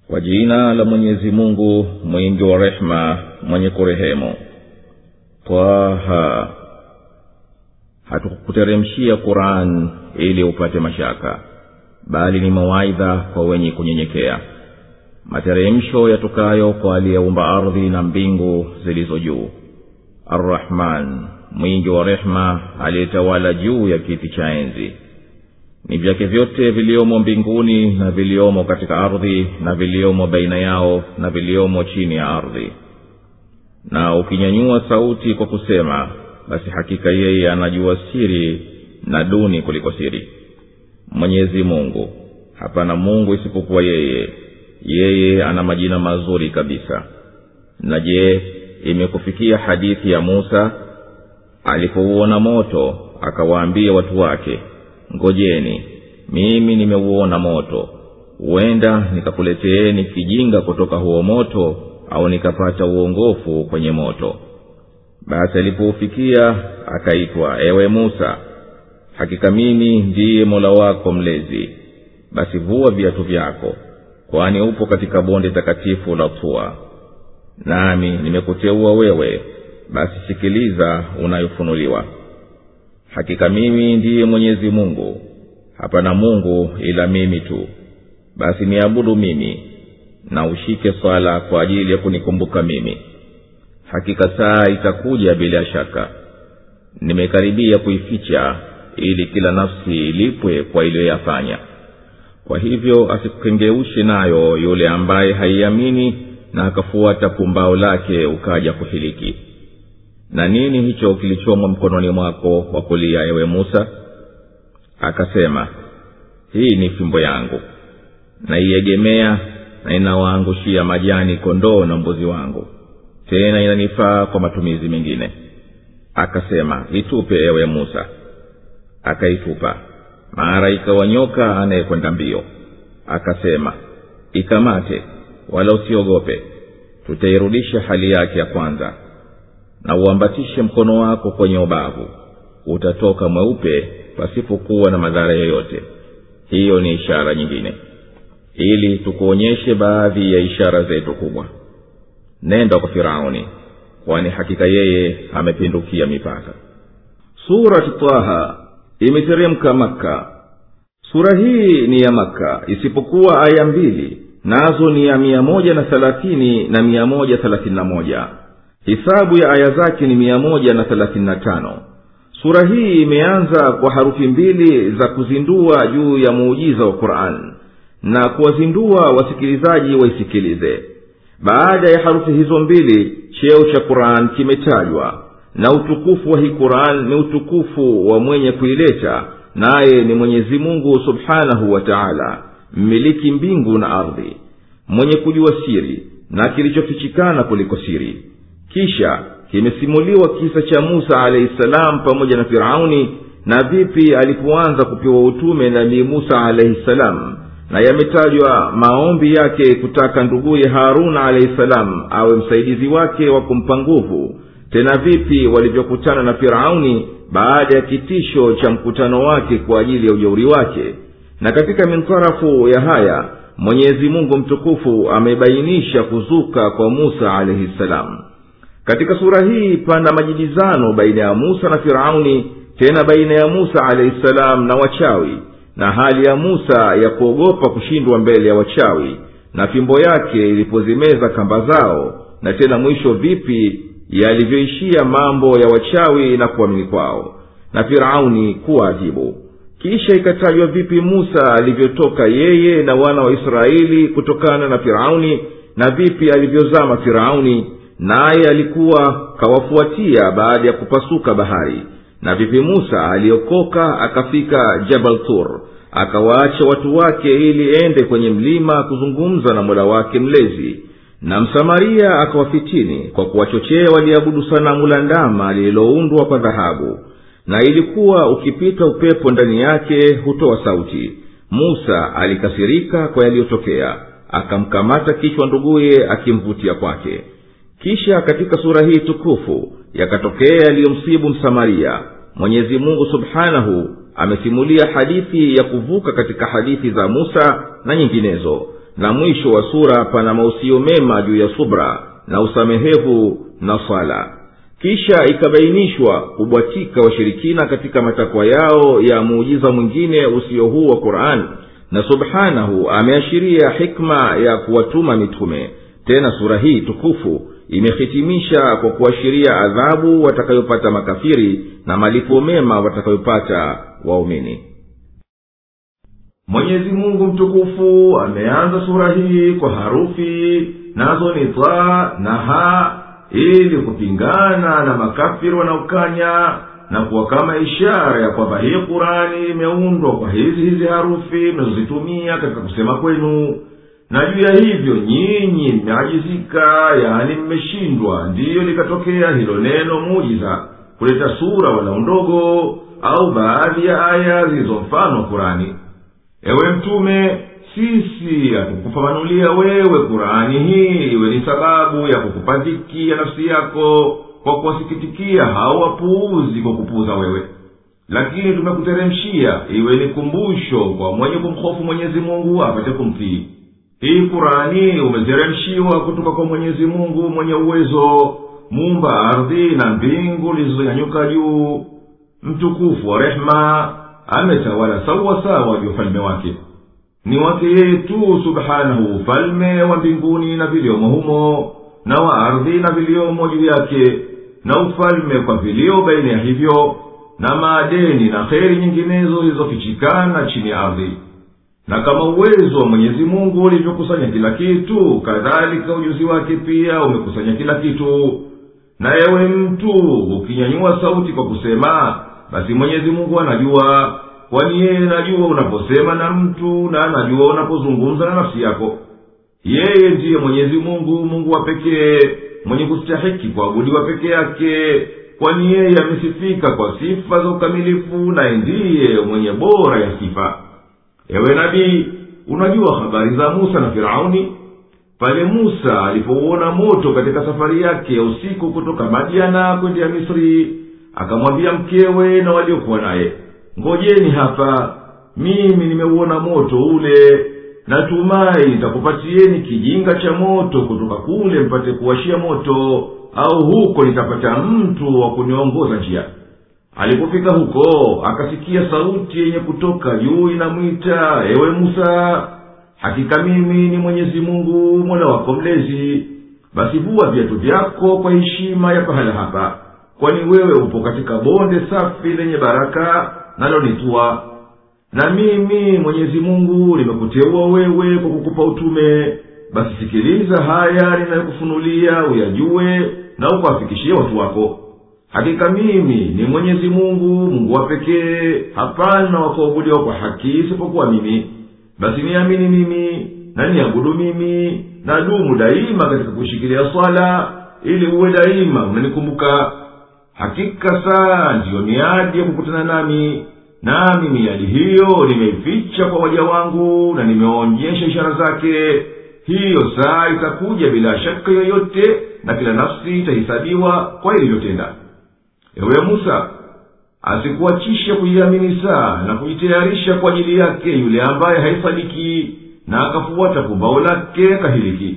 kwa jina la mwenyezi mungu mwingi wa rehema mwenye kurehemu twaha hatukukuteremshia quran ili upate mashaka bali ni mawaidha kwa wenye kunyenyekea materemsho yatokayo kwa aliyeumba ardhi na mbingu zilizo juu arrahman mwingi wa rehema aliyetawala juu ya kiti cha enzi ni vyake vyote viliomo mbinguni na viliomo katika ardhi na viliomo baina yao na viliomo chini ya ardhi na ukinyanyua sauti kwa kusema basi hakika yeye anajua siri na duni kuliko siri mwenyezi mungu hapana mungu isipokuwa yeye yeye ana majina mazuri kabisa na je imekufikia hadithi ya musa alipouona moto akawaambia watu wake ngojeni mimi nimeuona moto huenda nikakuleteeni kijinga kutoka huo moto au nikapata uongofu kwenye moto basi alipoufikia akaitwa ewe musa hakika mimi ndiye mola wako mlezi basi vua viatu vyako kwani upo katika bonde takatifu la tua nami nimekuteua wewe basi sikiliza unayofunuliwa hakika mimi ndiye mwenyezi mungu hapana mungu ila mimi tu basi niabudu mimi na ushike swala kwa ajili ya kunikumbuka mimi hakika saa itakuja bila shaka nimekaribia kuificha ili kila nafsi ilipwe kwa iliyoyafanya kwa hivyo asikukengeushe nayo yule ambaye haiamini na akafuata pumbao lake ukaja kuhiliki na nini hicho kilichomwa mkononi mwako wa kulia ewe musa akasema hii ni fimbo yangu naiegemea na inawaangushia majani kondoo na mbuzi wangu tena inanifaa kwa matumizi mengine akasema itupe ewe musa akaitupa mara ikawa nyoka anayekwenda mbio akasema ikamate wala usiogope tutairudisha hali yake ya kwanza na uambatishe mkono wako kwenye ubavu utatoka mweupe pasipokuwa na madhara yoyote hiyo ni ishara nyingine ili tukuonyeshe baadhi ya ishara zetu kubwa nenda kwa firauni kwani hakika yeye amepindukia mipaka surati taha imeteremka makka sura hii ni ya makka isipokuwa aya mbili nazo ni ya mia moja na thelathini na mia moja thelathini na moja hisabu ya aya zake ni mia moja na thelathini na tano sura hii imeanza kwa harufi mbili za kuzindua juu ya muujiza wa quran na kuwazindua wasikilizaji waisikilize baada ya harufi hizo mbili cheo cha quran kimetajwa na utukufu wa hii quran ni utukufu wa mwenye kuileta naye ni mwenyezi mungu subhanahu wa taala mmiliki mbingu na ardhi mwenye kujua siri na kilichofichikana kuliko siri kisha kimesimuliwa kisa cha musa alahi salam pamoja na firauni na vipi alipoanza kupewa utume nabii musa alaihi salam na yametajwa maombi yake kutaka nduguye haruna alaihi salam awe msaidizi wake wa kumpa nguvu tena vipi walivyokutana na firauni baada ya kitisho cha mkutano wake kwa ajili ya ujeuri wake na katika mintarafu ya haya mwenyezi mungu mtukufu amebainisha kuzuka kwa musa alaihi salam katika sura hii pana majibizano baina ya musa na firauni tena baina ya musa alaihi salam na wachawi na hali ya musa ya kuogopa kushindwa mbele ya wachawi na fimbo yake ilipozimeza kamba zao na tena mwisho vipi yalivyoishia mambo ya wachawi na kuamini kwao na firauni kuwaadhibu kisha ikatajwa vipi musa alivyotoka yeye na wana wa israeli kutokana na firauni na vipi alivyozama firauni naye alikuwa kawafuatia baada ya kupasuka bahari na vipi musa aliokoka akafika jabal tur akawaacha watu wake ili ende kwenye mlima kuzungumza na mola wake mlezi na msamaria akawafitini kwa kuwachochea waliabudu sanamu la ndama lililoundwa kwa dhahabu na ilikuwa ukipita upepo ndani yake hutoa sauti musa alikasirika kwa yaliyotokea akamkamata kichwa nduguye akimvutia kwake kisha katika sura hii tukufu yakatokea yaliyomsibu msamaria mwenyezi mungu subhanahu amesimulia hadithi ya kuvuka katika hadithi za musa na nyinginezo na mwisho wa sura pana mausio mema juu ya subra na usamehevu na swala kisha ikabainishwa kubwatika washirikina katika matakwa yao ya muujiza mwingine usio huu wa qurani na subhanahu ameashiria hikma ya kuwatuma mitume tena sura hii tukufu imehitimisha kwa kuashiria adhabu watakayopata makafiri na malipo mema watakayopata waumini mwenyezi mungu mtukufu ameanza sura hii kwa harufi nazo ni twa na ha ili kupingana na makafiri wanaokanya na kuwa kama ishara ya kwamba hii kurani imeundwa kwa hizi hizi harufi mnazozitumia katika kusema kwenu na juu ya hivyo nyinyi mmeajizika yaani mmeshindwa ndiyo likatokea hilo neno mujiza kuleta sura walau ndogo au baadhi ya aya zilizo mfano wa kurani ewe mtume sisi hatukufafanulia wewe kurani hii iwe ni sababu ya kukupa dhiki ya nafsi yako kwa kuwasikitikia hao wapuuzi kwa kupuuza wewe lakini tumekuteremshia iwe ni kumbusho kwa mwenye kumhofu mwenyezi mungu apate kumtii hii kurani umeteremshiwa kutoka kwa mwenyezi mungu mwenye uwezo muumba ardhi na mbingu zilizonyanyuka juu mtukufu wa rehema ametawala sawasawa juu ufalme wake ni wake yeye tu subhanahu ufalme wa mbinguni na viliomo humo na wa ardhi na viliomo juu yake na ufalme kwa vilio baina ya hivyo na maadeni na kheri nyinginezo zilizofichikana chini ya ardhi na kama uwezo wa mwenyezi mungu ulivyokusanya kila kitu kadhalika ujuzi wake pia umekusanya kila kitu na ewe mtu ukinyanyua sauti kwa kusema basi mwenyezi mungu anajua kwani yeye najua unaposema na mtu na anajua unapozungumza na nafsi yako yeye ndiye mwenyezi mungu mungu wa pekee mwenye kustahiki kuabudiwa peke yake kwani yeye amesifika kwa sifa za ukamilifu naye ndiye mwenye bora ya sifa ewe nabii unajua habari za musa na firauni pale musa alipouona moto katika safari yake ya usiku kutoka madiana kwendea misri akamwambia mkewe na waliokuwa naye ngojeni hapa mimi nimeuona moto ule natumai nitakupatieni kijinga cha moto kutoka kule mpate kuwashia moto au huko nitapata mtu wa kuniongoza njia alipofika huko akasikia sauti yenye kutoka juu inamwita ewe musa hakika mimi ni mwenyezi mungu mola wako mlezi basi vua viatu vyako kwa heshima ya pahala hapa kwani wewe upo katika bonde safi lenye baraka nalonitwa na mimi mwenyezi mungu nimekuteua wewe kwa kukupa utume basi sikiliza haya ninayokufunulia uyajue na ukawafikishie watu wako hakika mimi ni mwenyezi mungu mungu wa pekee hapana wakaabudiwa kwa haki isipokuwa mimi basi niamini mimi na niabudu mimi na dumu daima katika kushikilia swala ili uwe daima unanikumbuka hakika saa ndiyo miadi ya kukutana nami nami miadi hiyo nimeificha kwa waja wangu na nimeonyesha ishara zake hiyo saa itakuja bila shaka yoyote na kila nafsi itahisabiwa kwa ilivyotenda ewe musa asikuachishe kuiamini saa na kujitayarisha kwa ajili yake yule ambaye haisadiki na akafuata pumbao lake kahiliki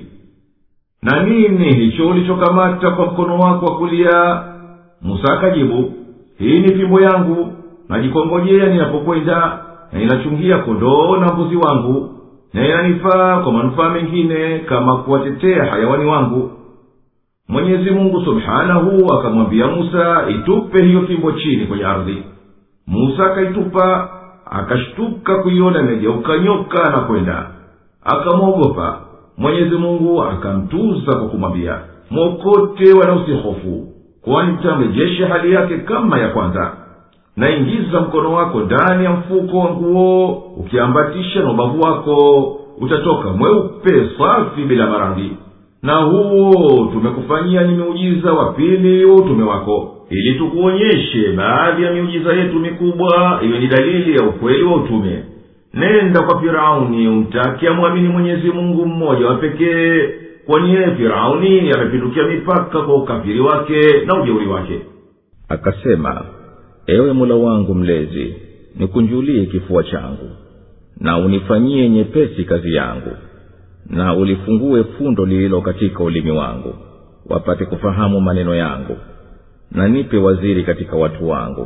na nini hicho ulichokamata kwa mkono wako wa kulia musa akajibu hii ni fimbo yangu najikongojea ninapokwenda na inachungia kondoo na mbuzi wangu na inanifaa kwa manufaa mengine kama kuwatetea hayawani wangu mwenyezi mungu subhanahu akamwambia musa itupe hiyo fimbo chini kwenye ardhi musa akaitupa akashtuka kuiona imegeuka nyoka na kwenda akamwogopa mwenyezi mungu akamtuza kwa kumwambia mwokote wala usihofu kwani mtamrejesha hali yake kama ya kwanza naingiza mkono wako ndani ya mfuko wa nguo ukiambatisha na ubavu wako utatoka mweupe safi bila marangi na huo tumekufanyia ni miujiza wa pili wa utume wako ili tukuonyeshe baadhi ya miujiza yetu mikubwa iwe ni dalili ya ukweli wa utume nenda kwa firauni umtake amwamini mwenyezi mungu mmoja wa pekee kwani yeye firauni amepindukia mipaka kwa ukafiri wake na ujeuri wake akasema ewe mula wangu mlezi nikunjulie kifua changu na unifanyie nyepesi kazi yangu na ulifungue fundo lililo katika ulimi wangu wapate kufahamu maneno yangu na nipe waziri katika watu wangu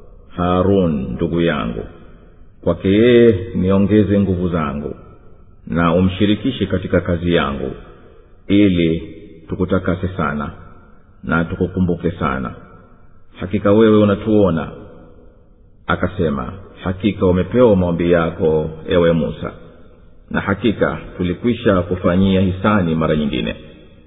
harun ndugu yangu kwake yeye niongeze nguvu zangu na umshirikishe katika kazi yangu ili tukutakase sana na tukukumbuke sana hakika wewe unatuona akasema hakika umepewa maombi yako ewe musa na hakika tulikwisha kufanyia hisani mara nyingine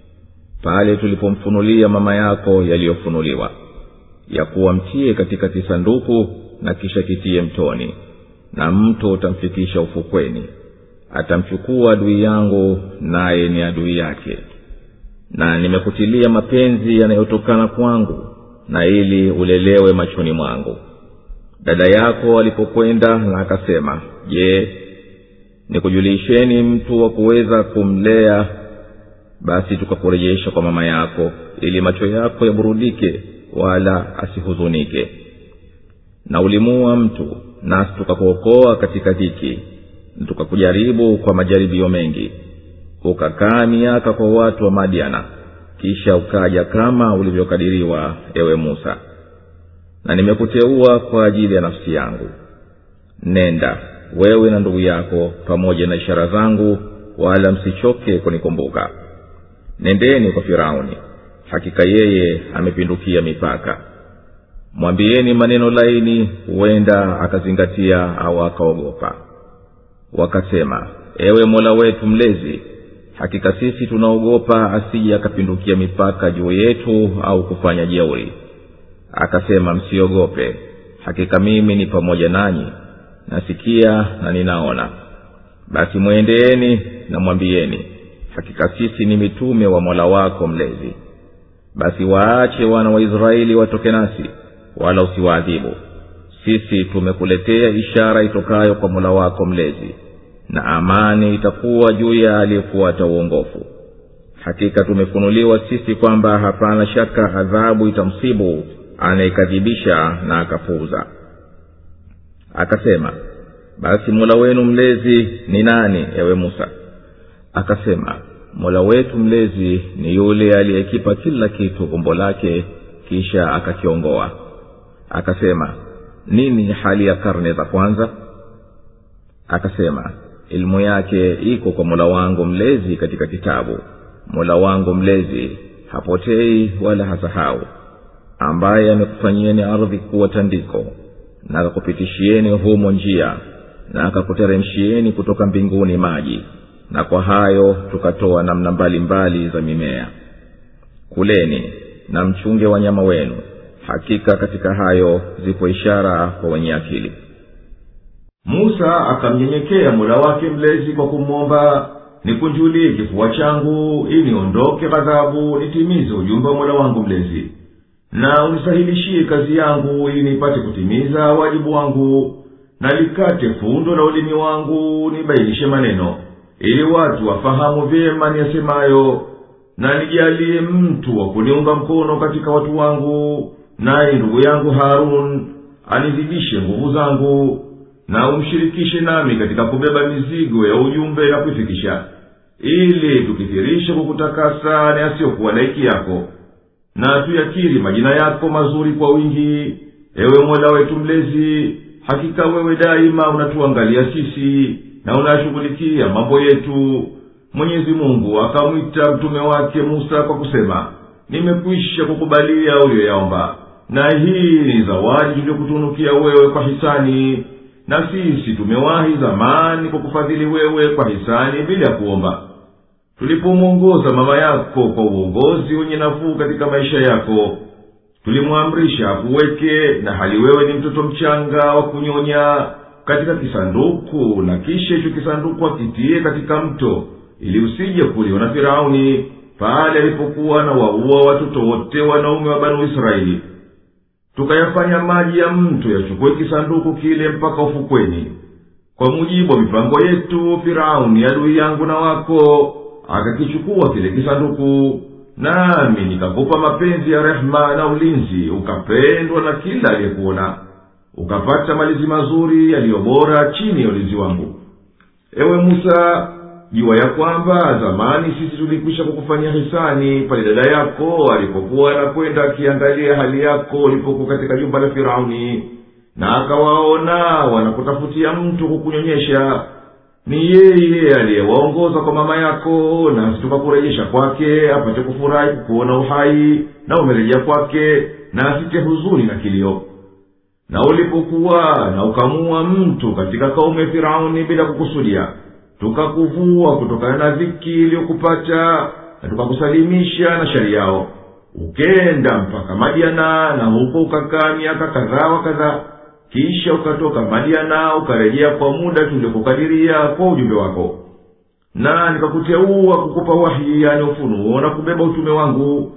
pale tulipomfunulia mama yako yaliyofunuliwa ya kuwa mtie katika kisanduku na kisha kitie mtoni na mto utamfikisha ufukweni atamchukua adui yangu naye ni adui yake na nimekutilia mapenzi yanayotokana kwangu na ili ulelewe machoni mwangu dada yako alipokwenda na akasema je nikujulisheni mtu wa kuweza kumlea basi tukakurejesha kwa mama yako ili macho yako yaburudike wala asihuzunike na ulimuua mtu nasi tukakuokoa katika dhiki na tukakujaribu kwa majaribio mengi ukakaa miaka kwa watu wa madiana kisha ukaja kama ulivyokadiriwa ewe musa na nimekuteua kwa ajili ya nafsi yangu nenda wewe na ndugu yako pamoja na ishara zangu wala msichoke kunikumbuka nendeni kwa firauni hakika yeye amepindukia mipaka mwambieni maneno laini huenda akazingatia au akaogopa wakasema ewe mola wetu mlezi hakika sisi tunaogopa asije akapindukia mipaka juu yetu au kufanya jeuri akasema msiogope hakika mimi ni pamoja nanyi nasikia na ninaona basi mwendeeni na mwambieni hakika sisi ni mitume wa mola wako mlezi basi waache wana wa israeli watoke nasi wala usiwaadhibu sisi tumekuletea ishara itokayo kwa mola wako mlezi na amani itakuwa juu ya aliyefuata uongofu hakika tumefunuliwa sisi kwamba hapana shaka adhabu itamsibu anayekadhibisha na akapuuza akasema basi mola wenu mlezi ni nani ewe musa akasema mola wetu mlezi ni yule aliyekipa kila kitu umbo lake kisha akakiongoa akasema nini hali ya karne za kwanza akasema elimu yake iko kwa mola wangu mlezi katika kitabu mola wangu mlezi hapotei wala hasahau ambaye amekufanyieni ardhi kuwa tandiko na akakupitishieni humo njia na akakuteremshieni kutoka mbinguni maji na kwa hayo tukatoa namna mbalimbali mbali za mimea kuleni na mchunge wanyama wenu hakika katika hayo zipo ishara kwa wenye akili musa akamnyenyekea mola wake mlezi kwa kumwomba nikunjulie kifua changu ili niondoke ghadhabu nitimize ujumbe wa mola wangu mlezi na unisahilishie kazi yangu ili nipate kutimiza wajibu wangu na likate fundo la ulimi wangu nibainishe maneno ili watu wafahamu vyema niyasemayo na nijalie mtu wa kuniunga mkono katika watu wangu naye ndugu yangu harun anizidishe nguvu zangu na umshirikishe nami katika kubeba mizigo ya ujumbe na kuifikisha ili tukithirishe kukutakasa na yasiyokuwa laiki yako na tuyakiri majina yako mazuri kwa wingi ewe mola wetu mlezi hakika wewe daima unatuangalia sisi na unayashughulikia mambo yetu mwenyezi mungu akamwita mtume wake musa kwa kusema nimekwisha kukubalia uliyoyaomba na hii ni zawadi tuliyokutunukia wewe kwa hisani na sisi tumewahi zamani kwa kufadhili wewe kwa hisani bila ya kuomba tulipomwongoza mama yako kwa uongozi wenye nafuu katika maisha yako tulimwamrisha akuweke na hali wewe ni mtoto mchanga wa kunyonya katika kisanduku na kisha hicho kisanduku akitie katika mto ili usije kuliwa na firauni pale alipokuwa na waua watoto wote wanaume wa banu israeli tukayafanya maji ya mto yachukue kisanduku kile mpaka ufukweni kwa mujibu wa mipango yetu firauni adui yangu na wako akakichukua kile kisanduku nami nikakupa mapenzi ya rehema na ulinzi ukapendwa na kila aliyekuona ukapata malizi mazuri yaliyo bora chini ya ulinzi wangu ewe musa jua ya kwamba zamani sisi tulikwisha kukufanyia hisani pale dada yako alipokuwa anakwenda akiangalia hali yako ulipokuwa katika jumba la firauni na akawaona wanakutafutia mtu kukunyonyesha ni yeye aliyewaongoza kwa mama yako nasi tukakurejesha kwake apate kufurahi kukuona uhai na umerejea kwake na asite huzuni na kilio na ulipokuwa na ukamua mtu katika kaumu ya firauni bila kukusudia tukakuvua kutokana na dhiki iliyokupata na tukakusalimisha na shari yao ukenda mpaka madiana na huko ukakaa miaka kadhaa wa kadhaa kisha ukatoka madiana ukarejea kwa muda tuliokukadiria kwa ujumbe wako na nikakuteua kukupa wahi yani ufunuo na kubeba utume wangu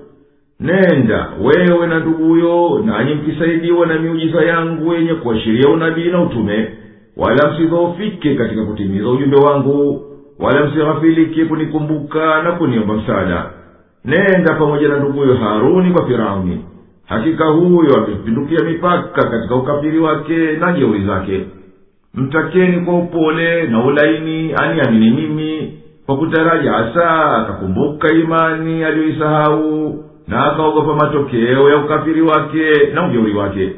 nenda wewe na nduguyo nanyi mkisaidiwa na miujiza yangu yenye kuashiria unabii na utume wala msidhoofike katika kutimiza ujumbe wangu wala msighafilike kunikumbuka na kuniomba msaada nenda pamoja na nduguyo haruni kwa firauni hakika huyo amepindukia mipaka katika ukafiri wake na jeuri zake mtakeni kwa upole na ulaini aniamini mimi kwa kutaraji hasa akakumbuka imani aliyoisahau na akaogopa matokeo ya ukafiri wake na ujeuri wake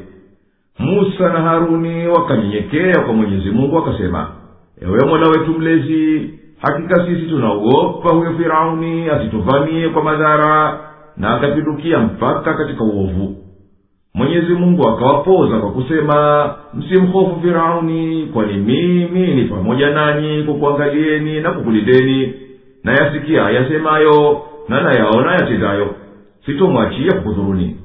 musa na haruni wakanyenyekea kwa mwenyezi mungu wakasema ewe mola wetu mlezi hakika sisi tunaogopa huyo firauni asituvamie kwa madhara na akapindukia mpaka katika uovu mwenyezi mungu akawapoza kwa kusema msimhofu firauni kwani mimi ni pamoja nanyi kukuangalieni na kukulindeni na yasikia yasemayo na nayaona yatendayo sitomwachia kukudhuruni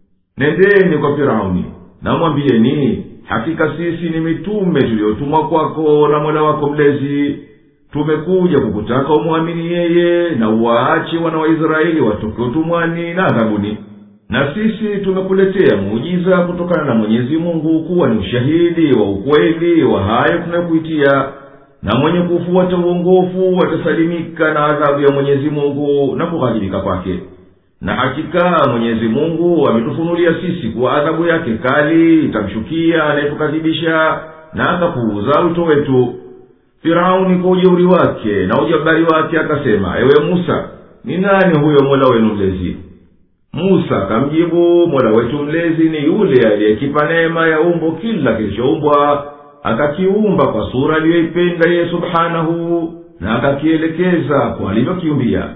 nendeni kwa firauni namwambieni hakika sisi ni mitume tuliyotumwa kwako na mola wako mlezi tumekuja kukutaka umwamini yeye na uwaache wana wa israeli watoke utumwani na adhabuni na sisi tumekuletea muujiza kutokana na mwenyezi mungu kuwa ni ushahidi wa ukweli wa hayo tunayokuitia na mwenye kufuata uongofu atasalimika na adhabu ya mwenyezi mungu na kughadhibika kwake na hakika mwenyezi mungu ametufunulia sisi kuwa adhabu yake kali itamshukia anayetukadhibisha na akapuuza wito wetu firauni kwa ujeuri wake na ujabari wake akasema ewe musa ni nani huyo mola wenu mlezi musa akamjibu mola wetu mlezi ni yule aliyekipa neema ya umbo kila kilichoumbwa akakiumba kwa sura aliyoipenda yeye subhanahu na akakielekeza kwa alivyokiumbia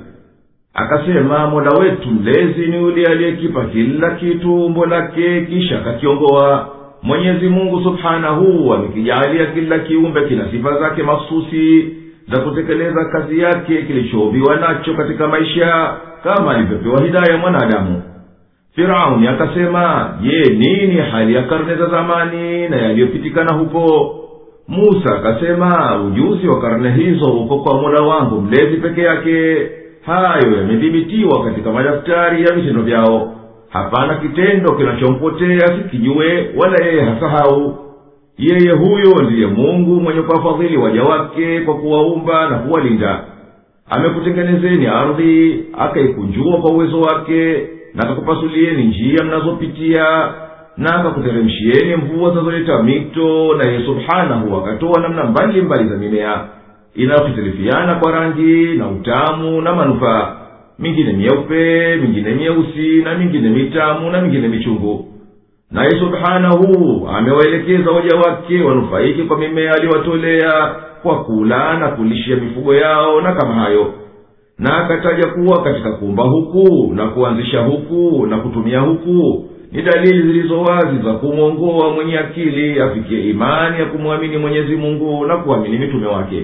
akasema mola wetu mlezi ni yule aliyekipa kila kitu umbo lake kisha akakiongoa mwenyezi mungu subhanahu amekijaalia kila kiumbe kina sifa zake mahsusi za kutekeleza kazi yake kilichoumbiwa nacho katika maisha kama alivyopewa hidaya mwanadamu firauni akasema je nini hali ya karne za zamani na yaliyopitikana huko musa akasema ujuzi wa karne hizo uko kwa mola wangu mlezi peke yake hayo yamedhibitiwa katika madaftari ya vitendo vyao hapana kitendo kinachompotea sikijue wala yeye hasahau yeye huyo ndiye mungu mwenye kuwafadhili waja wake kwa kuwaumba na kuwalinda amekutengenezeni ardhi akaikunjua kwa uwezo wake na akakupasulieni njia mnazopitia na akakuteremshieni mvua zinazoleta mito na yeye subhanahu akatoa namna mbalimbali za mimea inayohitilifiana kwa rangi na utamu na manufaa mingine myeupe mingine myeusi na mingine mitamu na mingine michungu naye subhanahu amewaelekeza waja wake wanufaike kwa mimea aliyowatolea kwa kula na kulishia mifugo yao na kama hayo na akataja kuwa katika kuumba huku na kuanzisha huku na kutumia huku ni dalili zilizo wazi za kumwongoa mwenye akili afikie imani ya kumwamini mwenyezi mungu na kuamini mitume wake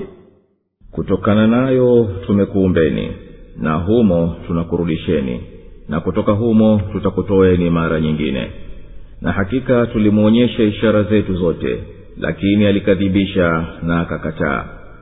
kutokana nayo tumekuumbeni na humo tunakurudisheni na kutoka humo tutakutoeni mara nyingine na hakika tulimwonyesha ishara zetu zote lakini alikadhibisha na akakataa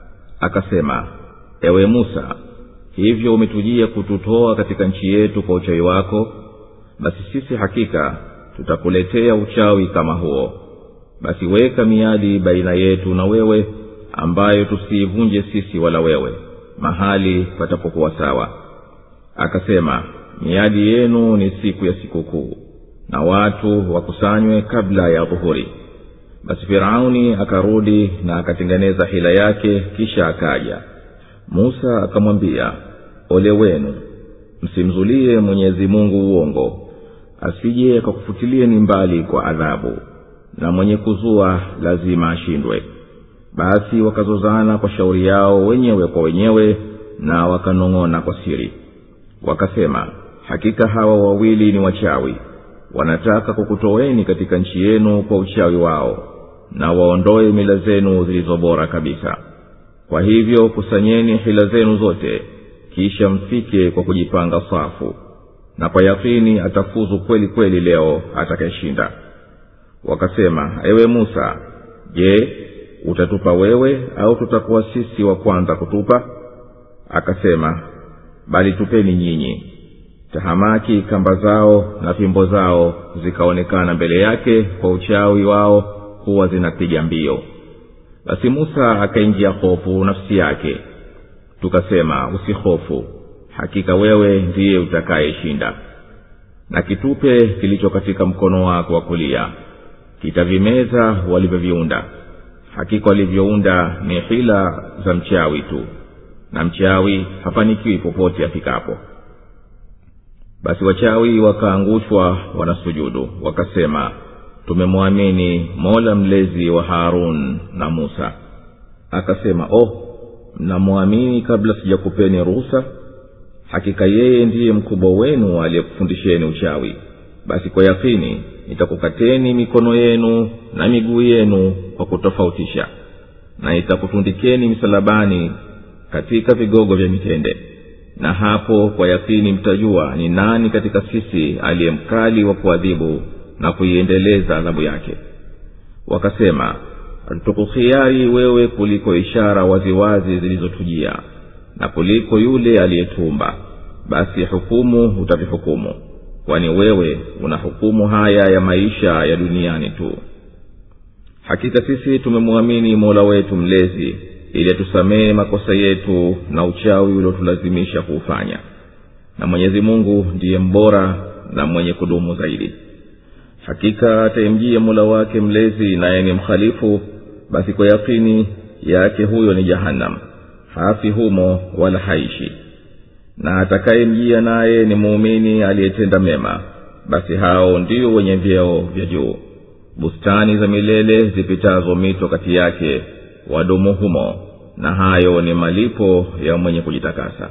akasema ewe musa hivyo umetujia kututoa katika nchi yetu kwa uchawi wako basi sisi hakika tutakuletea uchawi kama huo basi weka miadi baina yetu na wewe ambayo tusiivunje sisi wala wewe mahali patapokuwa sawa akasema miadi yenu ni siku ya sikukuu na watu wakusanywe kabla ya dhuhuri basi firauni akarudi na akatengeneza hila yake kisha akaja musa akamwambia ole wenu msimzulie mwenyezi mungu uongo asije akakufutilieni mbali kwa adhabu na mwenye kuzua lazima ashindwe basi wakazozana kwa shauri yao wenyewe kwa wenyewe na wakanong'ona kwa siri wakasema hakika hawa wawili ni wachawi wanataka kukutoweni katika nchi yenu kwa uchawi wao na waondoe mila zenu zilizo bora kabisa kwa hivyo kusanyeni hila zenu zote kisha mfike kwa kujipanga safu na kwa yakini atafuzu kweli kweli leo atakayeshinda wakasema ewe musa je utatupa wewe au tutakuwa sisi wa kwanza kutupa akasema bali tupeni nyinyi tahamaki kamba zao na fimbo zao zikaonekana mbele yake kwa uchawi wao huwa zinapiga mbio basi musa akaingia hofu nafsi yake tukasema usihofu hakika wewe ndiye utakayeshinda na kitupe kilicho katika mkono wako wa kulia kitavimeza walivyoviunda hakika walivyounda ni hila za mchawi tu na mchawi hafanikiwi popote afikapo basi wachawi wakaangushwa wanasujudu wakasema tumemwamini mola mlezi wa harun na musa akasema oh mnamwamini kabla sijakupeni ruhusa hakika yeye ndiye mkubwa wenu aliyekufundisheni uchawi basi kwa yakini nitakukateni mikono yenu na miguu yenu kwa kutofautisha na nitakutundikeni misalabani katika vigogo vya mitende na hapo kwa yakini mtajua ni nani katika sisi aliye mkali wa kuadhibu na kuiendeleza adhabu yake wakasema tukuhiari wewe kuliko ishara waziwazi zilizotujia na kuliko yule aliyetumba basi hukumu utavihukumu kwani wewe una hukumu haya ya maisha ya duniani tu hakika sisi tumemwamini mola wetu mlezi ili atusamehe makosa yetu na uchawi uliotulazimisha kuufanya na mwenyezi mungu ndiye mbora na mwenye kudumu zaidi hakika atayemjia mola wake mlezi naye ni mkhalifu basi kwa yakini yake huyo ni jahannam hafi humo wala haishi na atakayemjia naye ni muumini aliyetenda mema basi hao ndio wenye vyeo vya juu bustani za milele zipitazo mito kati yake wadumu humo na hayo ni malipo ya mwenye kujitakasa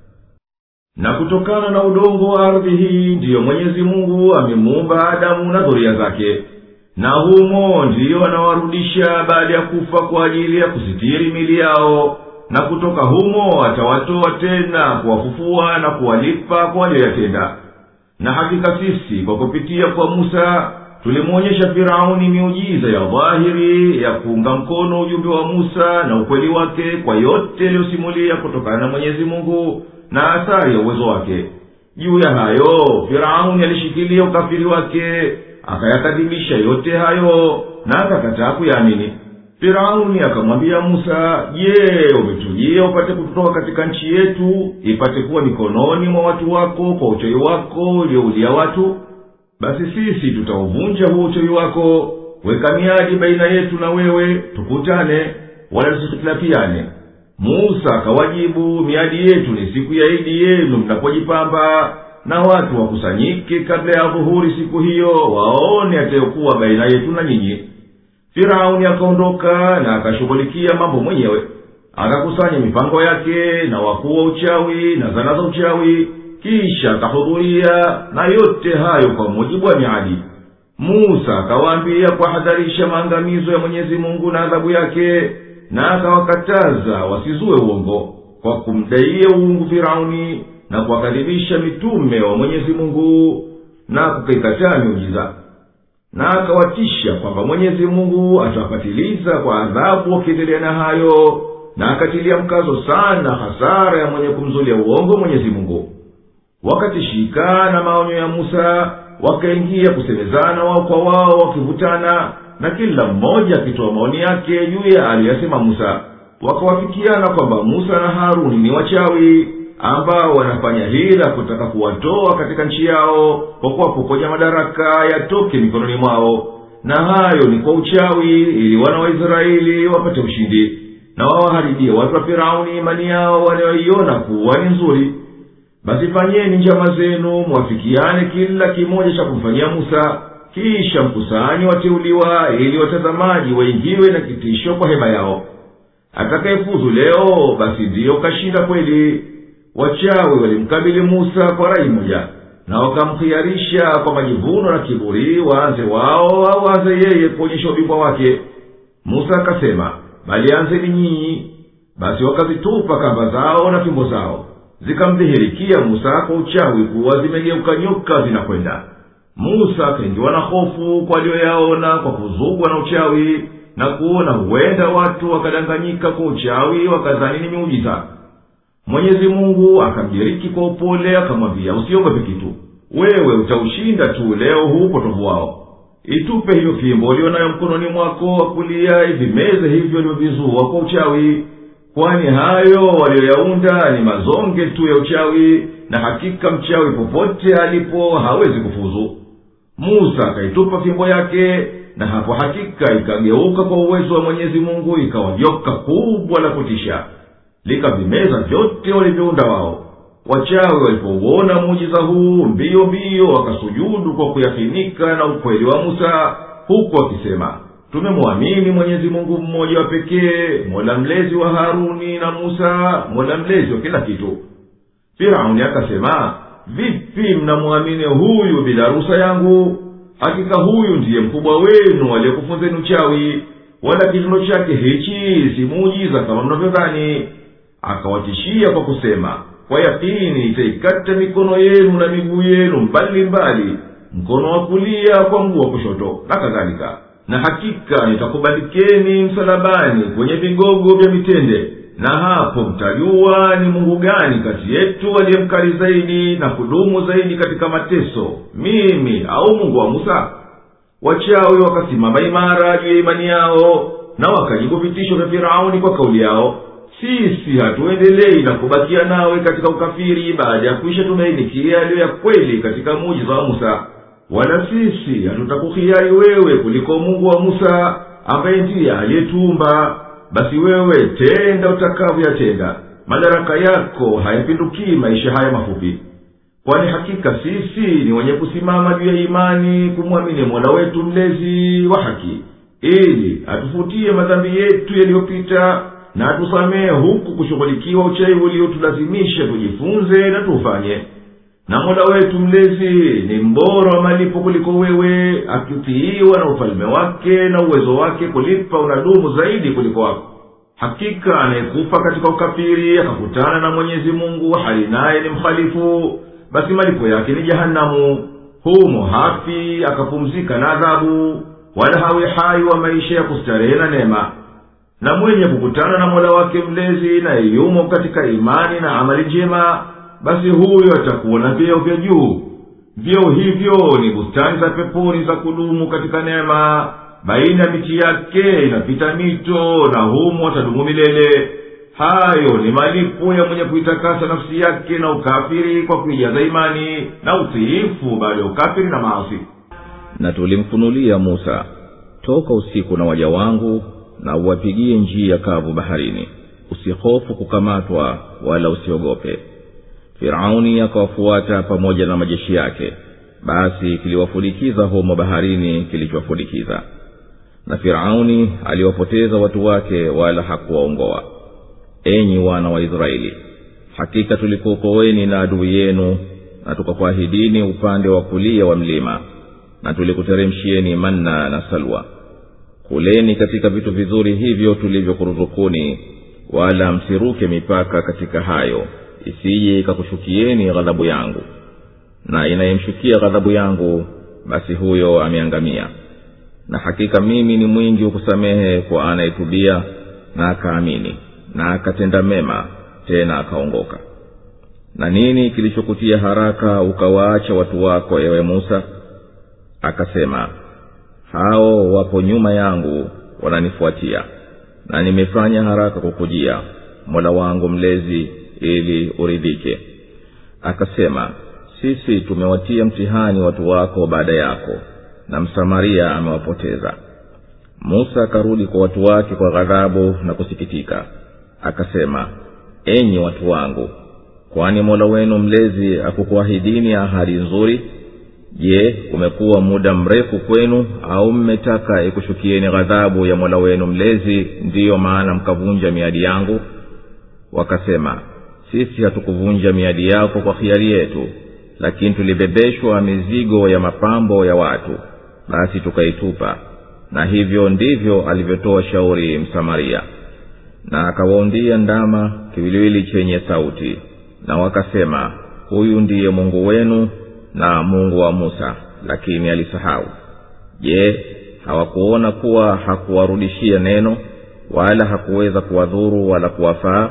na kutokana na udongo wa ardhi hii ndiyo mwenyezi mungu amemuumba adamu na dhuria zake na humo ndiyo anawarudisha baada ya kufa kwa ajili ya kusitiri mili yao na kutoka humo atawatoa tena kuwafufua na kuwalipa kwa walioyatenda na hakika sisi kwa kupitia kwa musa tulimwonyesha firauni miujiza ya dhahiri ya kuunga mkono ujumbe wa musa na ukweli wake kwa yote yaliyosimulia kutokana na mwenyezi mungu na athari ya uwezo wake juu ya hayo firauni alishikilia ukafiri wake akayakadhibisha yote hayo na akakataa kuyaamini firauni akamwambia musa je umetujia upate kutoka katika nchi yetu ipate kuwa mikononi mwa watu wako kwa uchawi wako ulioulia watu basi sisi tutauvunja huo uchawi wako weka miadi baina yetu na wewe tukutane wala tusihitilafiane musa akawajibu miadi yetu ni siku ya idi yenu mnapojipamba na watu wakusanyike kabla ya dhuhuri siku hiyo waone atayokuwa baina yetu na nyinyi firauni akaondoka na akashughulikia mambo mwenyewe akakusanya mipango yake na wakuu wa uchawi na zana za uchawi kisha akahudhuria na yote hayo kwa mujibu wa miadi musa akawaambia kuwahadharisha maangamizo ya mwenyezi mungu na adhabu yake na akawakataza wasizue uongo kwa kumdaia uungu firauni na kuwakadhibisha mitume wa mwenyezi mungu na kukaikataa miujiza na akawatisha kwamba mwenyezi mungu atawapatiliza kwa adhabu wakiendelea na hayo na akatilia mkazo sana hasara ya mwenye kumzulia uongo mwenyezi mungu wakatishika na maonyo ya musa wakaingia kusemezana wao kwa wao wakivutana na kila mmoja akitoa maoni yake juu ya aliyasema musa wakawafikiana kwamba musa na haruni ni wachawi ambao wanafanya hila kutaka kuwatoa katika nchi yao kwa kuwapokonya madaraka yatoke mikononi mwao na hayo ni kwa uchawi ili wana wa israeli wapate ushindi na wawaharibie watu wa firauni imani yao wanayoiona kuwa ni nzuri basi fanyeni njama zenu mwafikiane kila kimoja cha kumfanyia musa kisha mkusanyi wateuliwa ili watazamaji waingiwe na kitisho kwa hema yao atakayefuzu leo basi ndiyo kashinda kweli wachawi walimkabili musa kwa rai moja na wakamkhiarisha kwa majivuno na kiburi waanze wao au aanze yeye kuonyesha ubingwa wake musa akasema bali anzeni nyinyi basi wakazitupa kamba zao na fimbo zao zikamdhihirikia musa kwa uchawi kuwa zimegeuka nyoka zinakwenda musa akaingiwa na hofu kwa aliyoyaona kwa kuzugwa na uchawi na kuona huenda watu wakadanganyika kwa uchawi wakadhani ni miujiza mwenyezi mungu akamjiriki kwa upole akamwambia usiogope kitu wewe utaushinda tu leo huu upotovu wao itupe hiyo fimbo uliyo nayo mkononi mwako wa kulia ivimeze hivyo ulivyovizua kwa uchawi kwani hayo waliyoyaunda ni mazonge tu ya uchawi na hakika mchawi popote alipo hawezi kufuzu musa akaitupa fimbo yake na hapo hakika ikageuka kwa uwezo wa mwenyezi mungu ikawa joka kubwa la kutisha likavimeza vyote walivyounda wao wachawi walipouona muujiza huu mbio mbio wakasujudu kwa kuyafinika na ukweli wa musa huku wakisema tumemwamini mwenyezi mungu mmoja wa pekee mola mlezi wa haruni na musa mola mlezi wa kila kitu firauni akasema vipi mnamwamini huyu bila ruhusa yangu hakika huyu ndiye mkubwa wenu aliyekufunzeni uchawi wala kitendo chake hichi si muujiza kama mnavyodhani akawatishia kwa kusema kwa yakini itaikata mikono yenu na miguu yenu mbali mbali mkono wa kulia kwa mguu wa kushoto na kadhalika na hakika nitakubalikeni msalabani kwenye vigogo vya mitende na hapo mtajua ni mungu gani kati yetu aliye mkali zaidi na kudumu zaidi katika mateso mimi au mungu wa musa wachawi wakasimama imara juu ya imani yao na wakajibu vitisho vya firauni kwa kauli yao sisi hatuendelei na kubakia nawe katika ukafiri baada ya kuisha tumainikia yaliyo ya kweli katika mujiza wa musa wala sisi hatutakuhiari wewe kuliko mungu wa musa ambaye ndiye aliyetuumba basi wewe tenda utakavyoyatenda madaraka yako hayapindukii maisha haya mafupi kwani hakika sisi ni wenye kusimama juu ya imani kumwamini mola wetu mlezi wa haki ili atufutie madhambi yetu yaliyopita na atusamehe huku kushughulikiwa uchawi uliotulazimisha tujifunze na tuufanye na mola wetu mlezi ni mbora wa malipo kuliko wewe akitiiwa na ufalme wake na uwezo wake kulipa unadumu zaidi kuliko wako hakika anayekufa katika ukafiri akakutana na mwenyezi mungu hali naye ni mhalifu basi malipo yake ni jahanamu humo hafi akapumzika na adhabu wala hawi hai wa maisha ya kustarehe na neema na mwenye kukutana na mola wake mlezi na yumo katika imani na amali njema basi huyo atakuwa na vyeo vya juu vyeo hivyo ni bustani za peponi za kudumu katika neema baina ya miti yake inapita mito na humo watadumu milele hayo ni malipo ya mwenye kuitakasa nafsi yake na ukafiri kwa kuijaza imani na utiifu baada ya ukafiri na maasi na tulimfunulia musa toka usiku na waja wangu na uwapigie njia kavu baharini usihofu kukamatwa wala usiogope firauni akawafuata pamoja na majeshi yake basi kiliwafudikiza humo baharini kilichowafudikiza na firauni aliwapoteza watu wake wala hakuwaongoa enyi wana wa israeli hakika tulikuokoweni na adui yenu na tukakuahidini upande wa kulia wa mlima na tulikuteremshieni manna na salwa kuleni katika vitu vizuri hivyo tulivyokuruzukuni wala msiruke mipaka katika hayo isije ikakushukieni ghadhabu yangu na inayemshukia ghadhabu yangu basi huyo ameangamia na hakika mimi ni mwingi wa kusamehe kwa anayetubia na akaamini na akatenda mema tena akaongoka na nini kilichokutia haraka ukawaacha watu wako ewe musa akasema hao wapo nyuma yangu wananifuatia na nimefanya haraka kukujia mola wangu mlezi ili uridhike akasema sisi tumewatia mtihani watu wako baada yako na msamaria amewapoteza musa akarudi kwa watu wake kwa ghadhabu na kusikitika akasema enyi watu wangu kwani mola wenu mlezi akukuahidini ahadi nzuri je umekuwa muda mrefu kwenu au mmetaka ikushukieni ghadhabu ya mola wenu mlezi ndiyo maana mkavunja miadi yangu wakasema sisi hatukuvunja miadi yako kwa hiari yetu lakini tulibebeshwa mizigo ya mapambo ya watu basi tukaitupa na hivyo ndivyo alivyotoa shauri msamaria na akawaundia ndama kiwiliwili chenye sauti na wakasema huyu ndiye mungu wenu na mungu wa musa lakini alisahau je hawakuona kuwa hakuwarudishia neno wala hakuweza kuwadhuru wala kuwafaa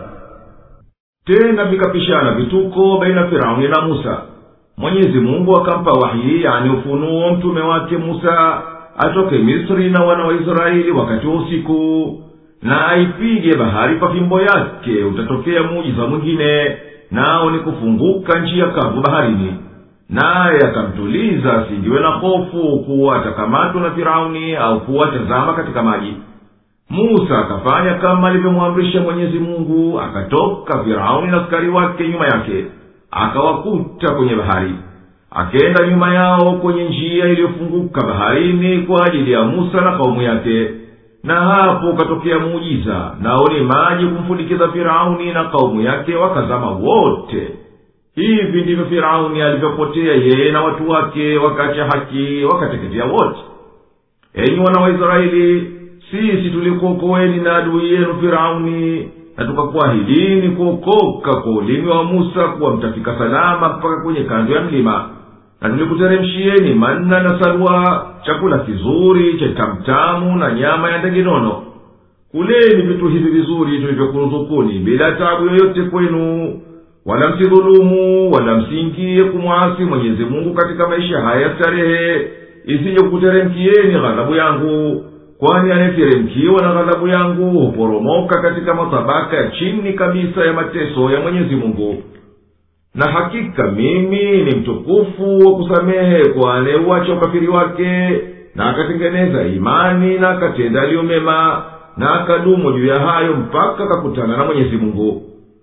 tena vikapishana vituko baina firauni na musa mwenyezi mungu akampa wahyi yani ufunuo mtume wake musa atoke misri na wana wa israeli wakati wa usiku na aipige bahari kwa fimbo yake utatokea muujiza mwingine nao ni kufunguka njia kavu baharini naye akamtuliza asingiwe na hofu kuwa atakamatwa na firauni au kuwa atazama katika maji musa akafanya kama alivyomwamrisha mwenyezi mungu akatoka firauni na askari wake nyuma yake akawakuta kwenye bahari akenda nyuma yao kwenye njia iliyofunguka baharini kwa ajili ya musa na kaumu yake na hapo ukatokea muujiza nao ni maji kumfundikiza firauni na kaumu yake wakazama wote hivi ndivyo firauni alivyopotea yeye na watu wake wakacha haki wakateketea wote enyi wana wa israeli sisi tulikuokoeni na adui yenu firauni na tukakuahidini kuokoka kwa ulimi wa musa kuwa mtafika salama mpaka kwenye kando ya mlima na tulikuteremshieni manna na salwa chakula kizuri cha tamtamu na nyama ya ndege nono kuleni vitu hivi vizuri tulivyokuruzukuni bila tabu yoyote kwenu wala msidhulumu wala msiingie kumwasi mwenyezi mungu katika maisha haya ya starehe isije kukuteremkieni ghadhabu yangu kwani anayeteremkiwa na ghadhabu yangu huporomoka katika matabaka ya chini kabisa ya mateso ya mwenyezi mungu na hakika mimi ni mtukufu wa kusamehe kwa anayeuacha ukafiri wake na akatengeneza imani na akatenda aliyo mema na akadumu juu ya hayo mpaka akakutana na mwenyezi mungu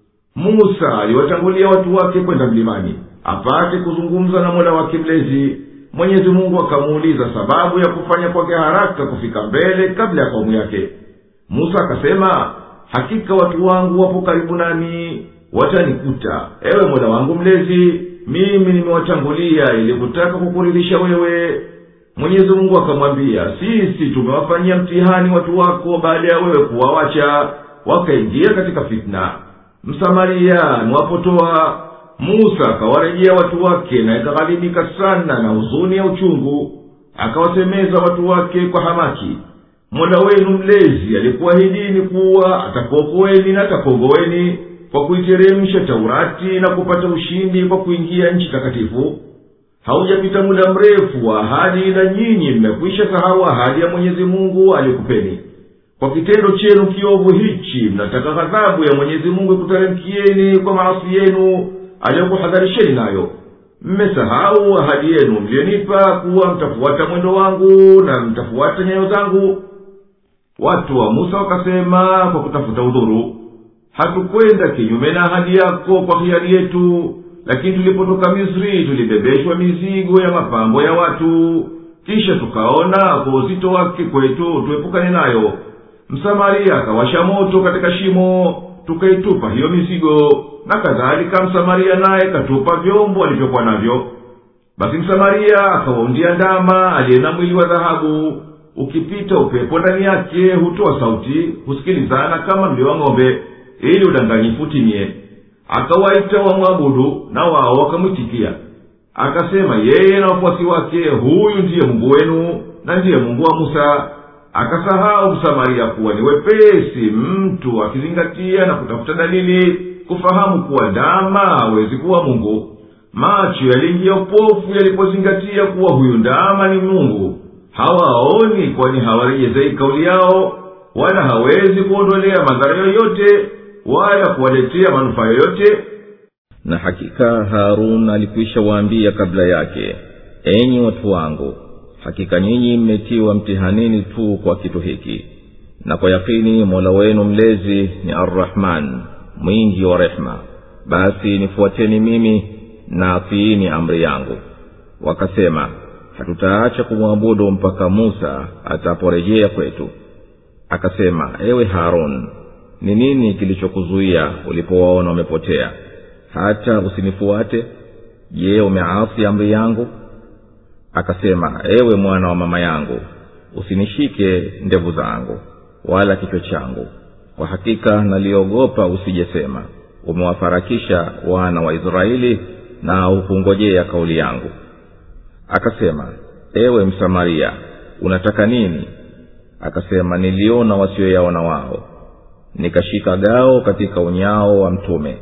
musa aliwatangulia watu wake kwenda mlimani apate kuzungumza na mola wake mlezi mwenyezi mungu akamuuliza sababu ya kufanya kwake haraka kufika mbele kabla ya kaumu yake musa akasema hakika watu wangu wapo karibu nami watanikuta ewe mola wangu mlezi mimi nimewatangulia ili kutaka kukuridhisha wewe mwenyezi mungu akamwambia sisi tumewafanyia mtihani watu wako baada ya wewe kuwawacha wakaingia katika fitna msamaria niwapotoa musa akawarejea watu wake na ikaghalibika sana na huzuni ya uchungu akawasemeza watu wake kwa hamaki mola wenu mlezi alikuahidini kuwa atakuokoeni na atakuongoweni kwa kuiteremsha taurati na kupata ushindi kwa kuingia nchi takatifu haujapita muda mrefu wa ahadi na nyinyi mmekwisha sahau ahadi ya mwenyezi mungu aliyokupeni kwa kitendo chenu kiovu hichi mnataka ghadhabu ya mwenyezi mungu ikuteremkieni kwa maasi yenu aliyokuhadharisheni nayo mmesahau ahadi yenu mliyonipa kuwa mtafuata mwendo wangu na mtafuata nyayo zangu watu wa musa wakasema kwa kutafuta udhuru hatukwenda kinyume na ahadi yako kwa hiari yetu lakini tulipotoka misri tulibebeshwa mizigo ya mapambo ya watu kisha tukaona kwa uzito wake kwetu tuepukane nayo msamaria akawasha moto katika shimo tukaitupa hiyo mizigo na kadhalika msamaria naye katupa vyombo alivyokuwa navyo basi msamaria akawaundia ndama aliye na mwili wa dhahabu ukipita upepo ndani yake hutoa sauti husikilizana kama mlio wa ng'ombe ili udanganyifu utimie akawaita wamwabudu na wao wakamwitikia akasema yeye na wafuasi wake huyu ndiye mungu wenu na ndiye mungu wa musa akasahau msamaria kuwa ni wepesi mtu akizingatia na kutafuta dalili kufahamu kuwa ndama hawezi kuwa mungu macho yaliingia upofu yalipozingatia kuwa huyu ndama ni mungu hawaoni kwani hawarejezei kauli yao wala hawezi kuondolea madhara yoyote wala kuwaletea manufaa yoyote na hakika harun alikwisha waambia kabla yake enyi watu wangu hakika nyinyi mmetiwa mtihanini tu kwa kitu hiki na kwa yakini mola wenu mlezi ni arrahman mwingi wa rehma basi nifuateni mimi na atiini amri yangu wakasema hatutaacha kumwabudu mpaka musa ataporejea kwetu akasema ewe harun ni nini kilichokuzuia ulipowaona wamepotea hata usinifuate je umeasi amri yangu akasema ewe mwana wa mama yangu usinishike ndevu zangu wala kichwa changu kwa hakika naliogopa usijesema umewafarakisha wana wa israeli na hukungojea kauli yangu akasema ewe msamaria unataka nini akasema niliona wasioyaona wao nikashika gao katika unyao wa mtume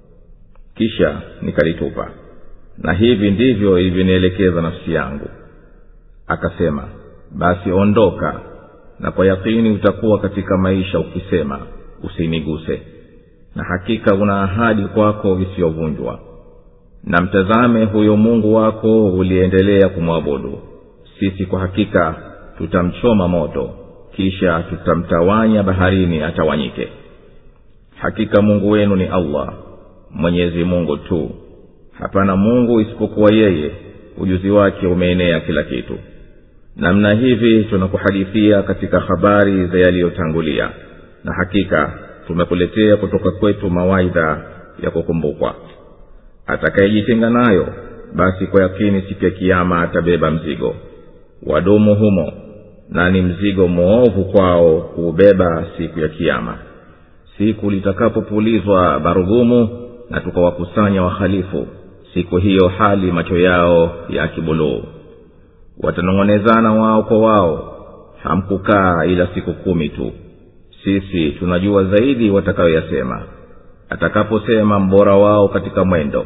kisha nikalitupa na hivi ndivyo ilivyonielekeza nafsi yangu akasema basi ondoka na kwa yakini utakuwa katika maisha ukisema usiniguse na hakika una ahadi kwako isiyovunjwa na mtazame huyo mungu wako uliendelea kumwabudu sisi kwa hakika tutamchoma moto kisha tutamtawanya baharini atawanyike hakika mungu wenu ni allah mwenyezi mungu tu hapana mungu isipokuwa yeye ujuzi wake umeenea kila kitu namna hivi tunakuhadithia katika habari za yaliyotangulia na hakika tumekuletea kutoka kwetu mawaidha ya kukumbukwa atakayejitenga nayo basi kwa yakini siku ya kiama atabeba mzigo wadumu humo na ni mzigo mwovu kwao kuubeba siku ya kiama siku litakapopulizwa barugumu na tukawakusanya wahalifu siku hiyo hali macho yao ya kibuluu watanong'onezana wao kwa wao hamkukaa ila siku kumi tu sisi tunajua zaidi watakayoyasema atakaposema mbora wao katika mwendo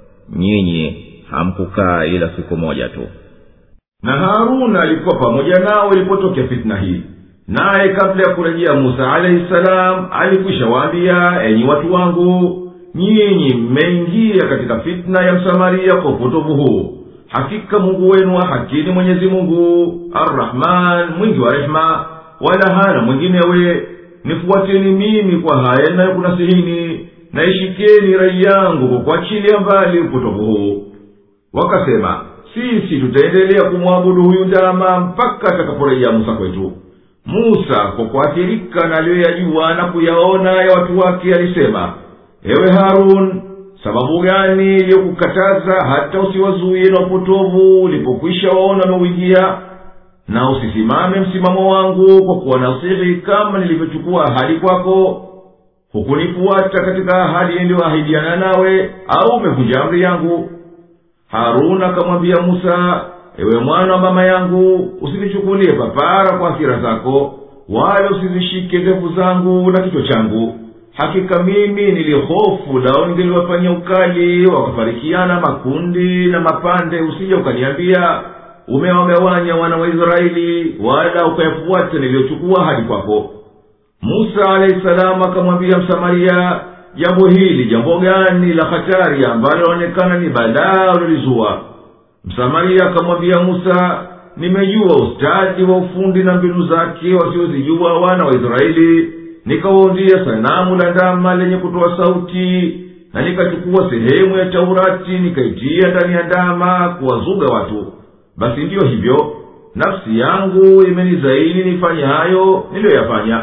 nyinyi hamkukaa ila siku moja tu na haruna alikuwa pamoja nao ilipotokea fitna hii naye kabla ya kurejea musa alaihi salam alikwisha waambia enyi watu wangu nyinyi mmeingia katika fitna ya msamaria kwa upotovu huu hakika mungu wenu wa haki ni mwenyezi mungu arrahman mwingi wa rehema wala hana mwinginewe nifuateni mimi kwa haya inayokunasihini na ishikeni rai yangu kwa kuachilia mbali upotovu huu wakasema sisi tutaendelea kumwabudu huyu ndama mpaka atakaporejea musa kwetu musa kwa kuathirika na aliyoyajua na kuyaona ya watu wake alisema ewe harun sababu gani iliyokukataza hata usiwazuie na upotovu ulipokwisha waona wameuingia na usisimame msimamo wangu kwa kuwanasihi kama nilivyochukua ahadi kwako hukunifuata katika ahadi niliyoahidiana nawe au umevunja amri yangu haruna akamwambia musa ewe mwana wa mama yangu usinichukulie papara kwa hasira zako wala usizishike ndevu zangu na kichwa changu hakika mimi nilihofu lao ningeliwafanyia ukali wakafarikiana makundi na mapande usije ukaniambia umewagawanya wana wa israeli wala ukayafuata niliyochukua hadi kwako musa alahi salamu akamwambia msamaria jambo hili jambo gani la hatari ambalo laonekana ni balaa ulilizua msamaria akamwambia musa nimejua ustadi wa ufundi na mbinu zake wasiozijua wana wa israeli nikawaundia sanamu la ndama lenye kutoa sauti na nikachukua sehemu ya taurati nikaitia ndani ya ndama kuwazuga watu basi ndiyo hivyo nafsi yangu imenizaini nifanye hayo niliyoyafanya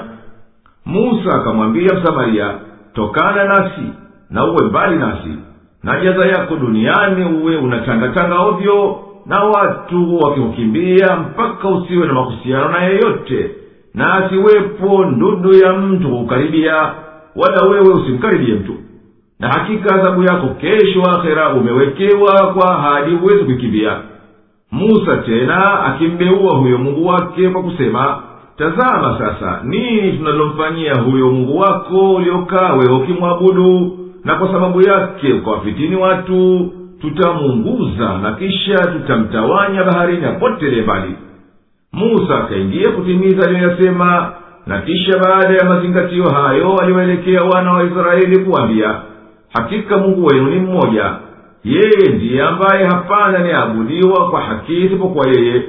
musa akamwambia msamaria tokana nasi na uwe mbali nasi na jaza yako duniani uwe unatangatanga ovyo na watu wakikukimbia mpaka usiwe na mahusiano na yeyote na asiwepo ndudu ya mtu kukukaribia wala wewe usimkaribie mtu na hakika adhabu yako kesho akhera umewekewa kwa ahadi huwezi kuikimbia musa tena akimbeua huyo mungu wake kwa kusema tazama sasa nini tunalomfanyia huyo mungu wako uliokaa wewe ukimwabudu na kwa sababu yake ukawafitini watu tutamuunguza na kisha tutamtawanya baharini apotele mbali musa akaingia kutimiza aliyoyasema na kisha baada ya mazingatio hayo aliwaelekea wana wa israeli kuwambia hakika mungu wenu ni mmoja yeye ndiye ambaye hapana aniabudiwa kwa haki isipokuwa yeye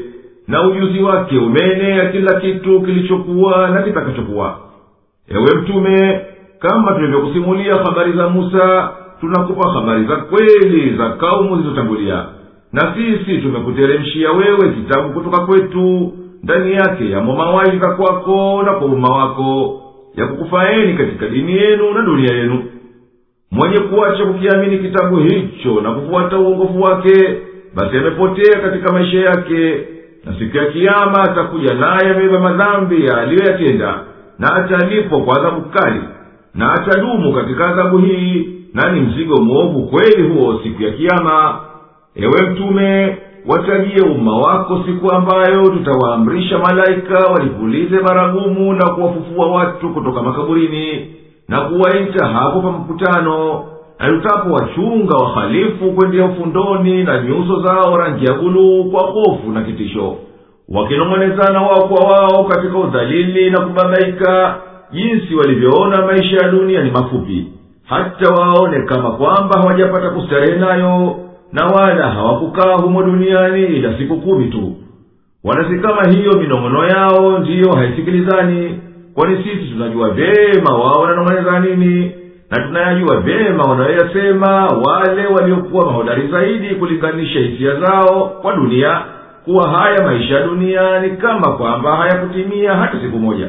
na ujuzi wake umeenea kila kitu kilichokuwa na kitakachokuwa ewe mtume kama tulivyokusimulia habari za musa tunakupa habari za kweli za kaumu zilizotangulia na sisi tumekuteremshia wewe kitabu kutoka kwetu ndani yake yamo mawaidha kwako na kwa umma wako ya kukufaeni katika dini yenu na dunia yenu mwenye kuacha kukiamini kitabu hicho na kufuata uongofu wake basi amepotea katika maisha yake na siku ya kiama atakuja naye amebeba madhambi aliyoyatenda na atalipwa kwa adhabu kali na atadumu katika adhabu hii na ni mzigo mwovu kweli huo siku ya kiama ewe mtume watajie umma wako siku ambayo tutawaamrisha malaika walipulize baragumu na kuwafufua watu kutoka makaburini na kuwaita hapo pa mkutano na tutapowachunga wahalifu kwendea ufundoni na nyuso zao rangi ya buluu kwa hofu na kitisho wakinong'onezana wao kwa wao katika udhalili na kubabaika jinsi walivyoona maisha ya dunia ni mafupi hata waone kama kwamba hawajapata kustarehe nayo na wala hawakukaa humo duniani ila siku kumi tu wanasi kama hiyo minong'ono yao ndiyo haisikilizani kwani sisi tunajua vyema wao wananong'oneza nini na tunayajua vyema wanayoyasema wale waliokuwa mahodari zaidi kulinganisha hisia zao kwa dunia kuwa haya maisha ya dunia ni kama kwamba hayakutimia hata siku moja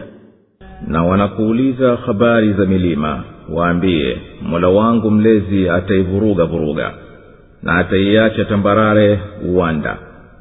na wanakuuliza habari za milima waambie mola wangu mlezi ataivuruga vuruga na ataiacha tambarare uwanda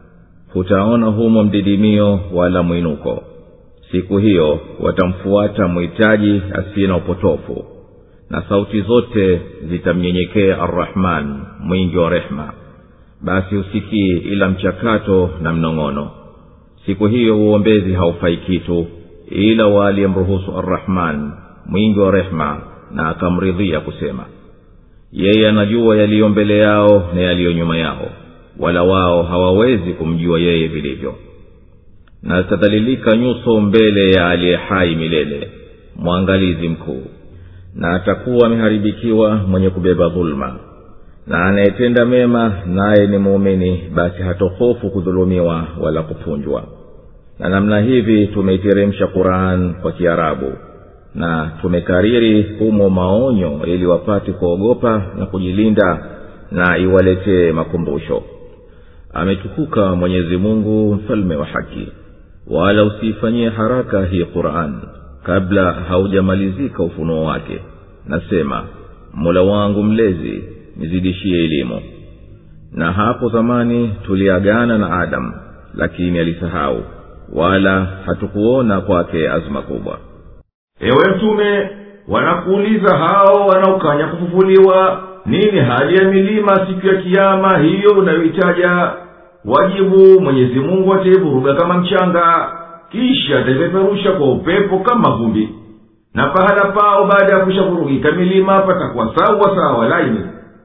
hutaona humo mdidimio wala mwinuko siku hiyo watamfuata mhitaji asiye na upotofu na sauti zote zitamnyenyekea arrahman mwingi wa rehema basi husikii ila mchakato na mnong'ono siku hiyo uombezi haufai kitu ila waliyemruhusu arrahman mwingi wa rehema na akamridhia kusema yeye anajua yaliyo mbele yao na yaliyo nyuma yao wala wao hawawezi kumjua yeye vilivyo na zitadhalilika nyuso mbele ya aliye hai milele mwangalizi mkuu na atakuwa ameharibikiwa mwenye kubeba dhuluma na anayetenda mema naye ni muumini basi hatohofu kudhulumiwa wala kupunjwa na namna hivi tumeiteremsha quran kwa kiarabu na tumekariri humo maonyo ili wapate kuogopa na kujilinda na iwaletee makumbusho ametukuka mwenyezi mungu mfalme wa haki wala usiifanyie haraka hii quran kabla haujamalizika ufunuo wake nasema mola wangu mlezi nizidishie elimu na hapo zamani tuliagana na adamu lakini alisahau wala hatukuona kwake azma kubwa ewe mtume wanakuuliza hao wanaokanya kufufuliwa nini hali ya milima siku ya kiama hiyo unayoitaja wajibu mwenyezi mungu ataivuruga kama mchanga kisha ataipeperusha kwa upepo kama vumbi na pahala pao baada ya kushavurugika milima patakuwa sawa sawa laini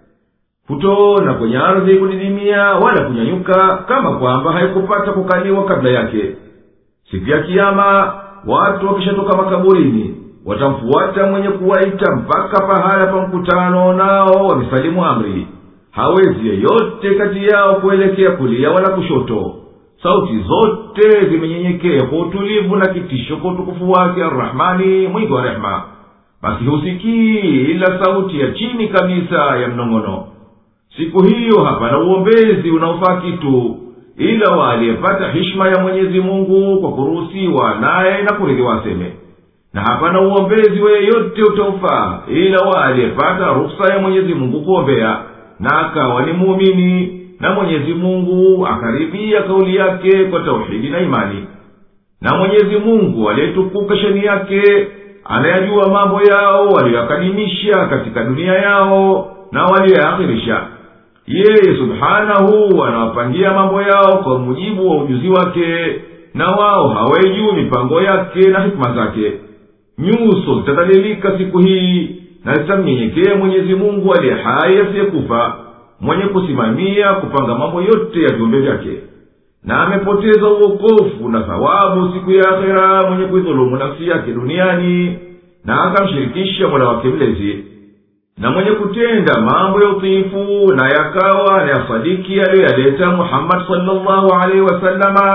hutoona kwenye ardhi kudidimia wala kunyanyuka kama kwamba haikupata kukaliwa kabla yake siku ya kiama watu wakishatoka makaburini watamfuata mwenye kuwaita mpaka pahala pa mkutano nao wamesalimu amri hawezi yeyote kati yao kuelekea kulia wala kushoto sauti zote zimenyenyekea kwa utulivu na kitisho kwa utukufu wake arrahmani mwingi wa rehema basi husikii ila sauti ya chini kabisa ya mnong'ono siku hiyo hapana uombezi unaofaa kitu ila waliyepata hishma ya mwenyezi mungu kwa kuruhusiwa naye na kuridhiwa aseme na hapana uombezi weyeyote utaufaa ila waliyepata ruksa ya mwenyezi mungu kuombea na akawa ni muumini na mwenyezi mungu akaridhia kauli yake kwa tauhidi na imani na mwenyezi mungu aliyetukuka sheni yake anayajua mambo yao waliyoyakadimisha katika dunia yao na waliyoyaakhirisha yeye subhanahu anawapangia mambo yao kwa mujibu wa ujuzi wake na wao hawaijuu mipango yake na hikima zake nyuso zitadhalilika siku hii na zitamnyenyekea mwenyezi mungu aliye hai asiyekufa mwenye kusimamia kupanga mambo yote ya viumbe vyake na amepoteza uokofu na thawabu siku ya akhera mwenye kuidhulumu nafsi yake duniani na akamshirikisha mola wake mlezi na mwenye kutenda mambo ya utiifu na yakawa anayasadiki aliyoyaleta muhammadi salllahu alaihi wasalama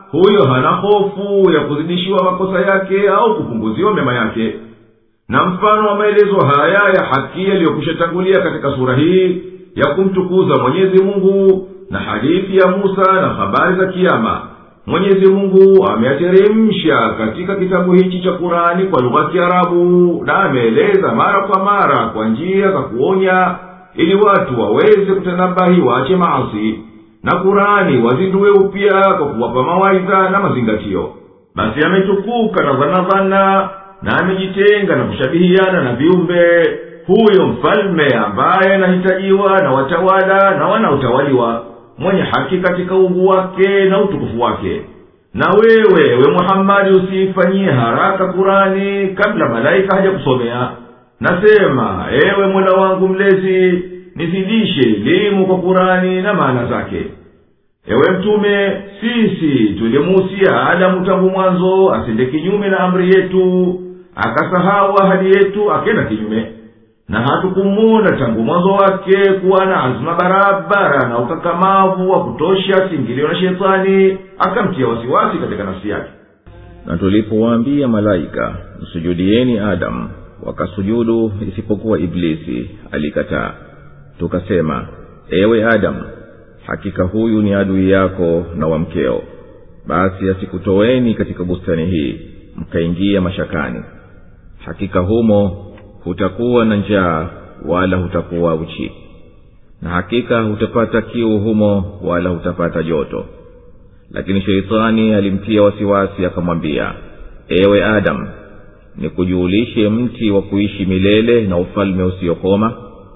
huyo hana hofu ya kuzidishiwa makosa yake au kupunguziwa mema yake na mfano wa maelezo haya ya haki yaliyokwisha tangulia katika sura hii ya kumtukuza mwenyezi mungu na hadithi ya musa na habari za kiama mwenyezi mungu ameyateremsha katika kitabu hichi cha kurani kwa lugha ya kiarabu na ameeleza mara kwa mara kwa njia za kuonya ili watu waweze kutanabahi waache maasi na kurani wazindue upya kwa kuwapa mawaidha na mazingatio basi ametukuka na dhanadhana na amejitenga na kushabihiana na viumbe huyo mfalme ambaye anahitajiwa na watawala na wanaotawaliwa mwenye haki katika ungu wake na utukufu wake na wewe we muhammadi usiifanyie haraka kurani kabla malaika haja kusomea nasema ewe mola wangu mlezi nizidishe elimu kwa kurani na maana zake ewe mtume sisi tulimuhusia adamu tangu mwanzo asende kinyume na amri yetu akasahau ahadi yetu akenda kinyume na hatukumuona tangu mwanzo wake kuwa na azma barabara na ukakamavu wa kutosha singilio na shetani akamtia wasiwasi katika nafsi yake na tulipowaambia malaika msujudieni adamu wakasujudu isipokuwa iblisi alikataa tukasema ewe adamu hakika huyu ni adui yako na wa mkeo basi asikutoweni katika bustani hii mkaingia mashakani hakika humo hutakuwa na njaa wala hutakuwa uchi na hakika hutapata kiu humo wala hutapata joto lakini sheitani alimtia wasiwasi akamwambia ewe adamu nikujuulishe mti wa kuishi milele na ufalme usiokoma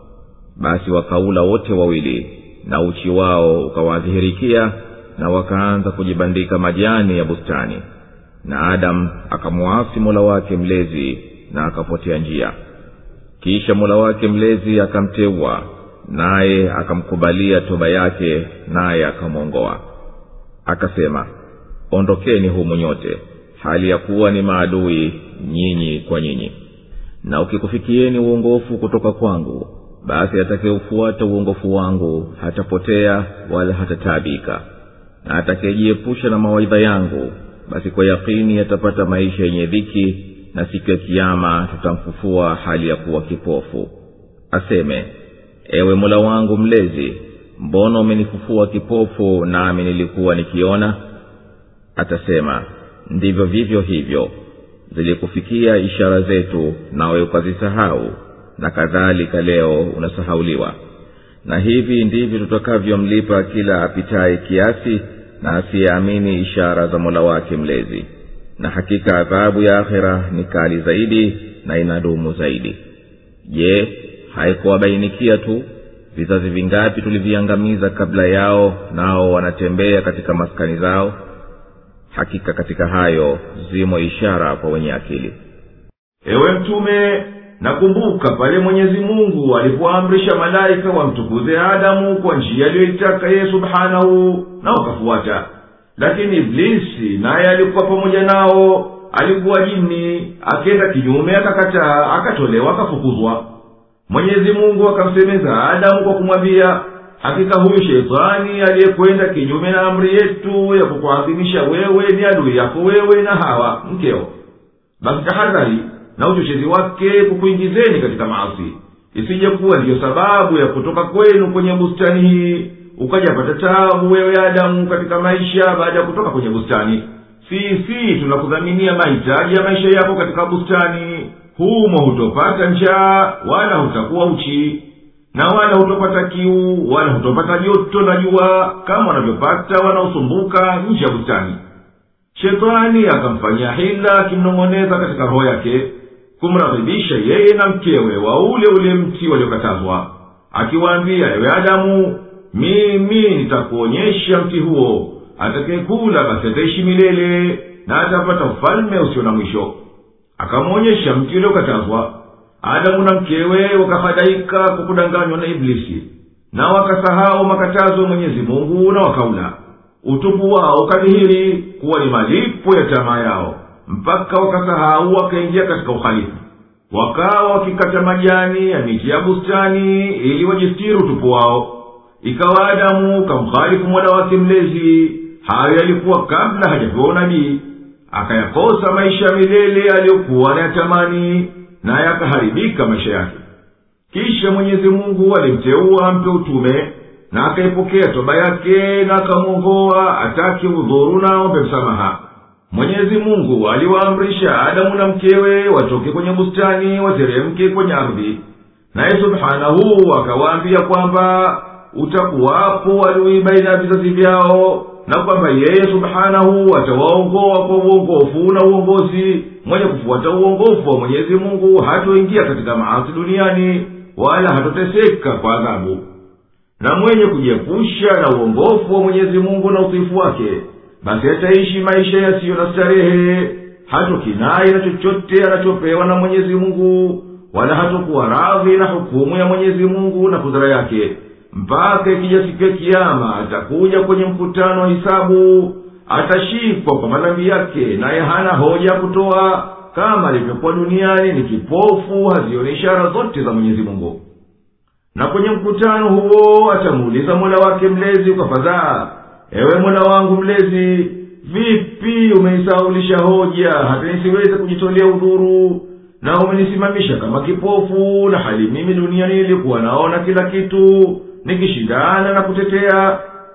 basi wakaula wote wawili na uchi wao ukawadhihirikia na wakaanza kujibandika majani ya bustani na adamu akamwasi mola wake mlezi na akapotea njia kisha mola wake mlezi akamteua naye akamkubalia toba yake naye akamwongoa akasema ondokeni humu nyote hali ya kuwa ni maadui nyinyi kwa nyinyi na ukikufikieni uongofu kutoka kwangu basi atakayeufuata uongofu wangu hatapotea wala hatataabika na atakayejiepusha na mawaidha yangu basi kwa yakini atapata maisha yenye dhiki na siku ya kiama tutamfufua hali ya kuwa kipofu aseme ewe mola wangu mlezi mbona umenifufua kipofu nami nilikuwa nikiona atasema ndivyo vivyo hivyo zilikufikia ishara zetu nawe ukazisahau na kadhalika leo unasahauliwa na hivi ndivyo tutakavyomlipa kila apitaye kiasi na asiyeamini ishara za mola wake mlezi na hakika adhabu ya akhira ni kali zaidi na inadumu zaidi je haikuwabainikia tu vizazi vingapi tuliviangamiza kabla yao nao wanatembea katika maskani zao hakika katika hayo zimo ishara kwa wenye akili ewe mtume nakumbuka pale mwenyezi mungu alipoamrisha malaika wamtukuze adamu kwa njia aliyoitaka yeye subhanahu na wakafuata lakini iblisi naye alikuwa pamoja nao alikuwa jini akenda kinyume akakataa akatolewa akafukuzwa mwenyezi mungu akamsemeza adamu kwa kumwambia hakika huyu sheitani aliyekwenda kinyume na amri yetu ya kukuadhimisha wewe ni adui yako wewe na hawa mkeo basi tahadhari na uchochezi wake kukuingizeni katika maasi isije kuwa ndiyo sababu ya kutoka kwenu kwenye bustani hii ukajapata tabu wewe adamu katika maisha baada ya kutoka kwenye bustani sisi tunakudhaminia mahitaji ya maisha yako katika bustani humo hutopata njaa wala hutakuwa uchi na wala hutopata kiu wala hutopata joto na jua kama wanavyopata wanaosumbuka nje ya bustani shetani akamfanyia hila akimnong'oneza katika roho yake kumradhibisha yeye na mkewe wa ule ule mti waliokatazwa akiwaambia ewe adamu mimi nitakuonyesha mti huo atakayekula basi ataishi milele na atapata ufalme usio na mwisho akamwonyesha mti uliokatazwa adamu na mkewe wakafadhaika kwa kudanganywa na iblisi na wakasahau makatazo ya mwenyezi mungu na wakaula utupu wao ukadhihiri kuwa ni malipo ya tamaa yao mpaka wakasahau wakaingia katika uhalifu wakawa wakikata majani ya miti ya bustani ili wajistiri utupu wao ikawa adamu kamkhalifu mola wake mlezi hayo yalikuwa kabla hajapewa unabii akayakosa maisha ya milele aliyokuwa anayatamani naye akaharibika maisha yake kisha mwenyezi mungu alimteua ampe utume na akaipokea toba yake na akamwongoa atake udhuru na ombe msamaha mwenyezi mungu aliwaamrisha adamu na mkewe watoke kwenye bustani wateremke kwenye ardhi naye subhanahu akawaambia kwamba utakuwapo adui baina ya vizazi vyao na kwamba yeye subhanahu atawaongoa kwa uongofu na uongozi mwenye kufuata uongofu wa mwenyezi mungu hatoingia katika maasi duniani wala hatoteseka kwa adhabu na mwenye kujiepusha na uongofu wa mwenyezi mungu na utiifu wake basi ataishi maisha yasiyo na starehe hatokinai na chochote anachopewa na mwenyezi mungu wala hatokuwa radhi na hukumu ya mwenyezi mungu na kudhara yake mpaka ikija siku ya kiama atakuja kwenye mkutano wa hisabu atashikwa kwa madhambi yake naye hana hoja ya kutoa kama alivyokuwa duniani ni kipofu hazioni ishara zote za mwenyezi mungu na kwenye mkutano huo atamuuliza mola wake mlezi kwa fadhaa ewe mola wangu mlezi vipi umenisaulisha hoja hata nisiweze kujitolea udhuru na umenisimamisha kama kipofu na hali mimi duniani nilikuwa naona kila kitu nikishindana na kutetea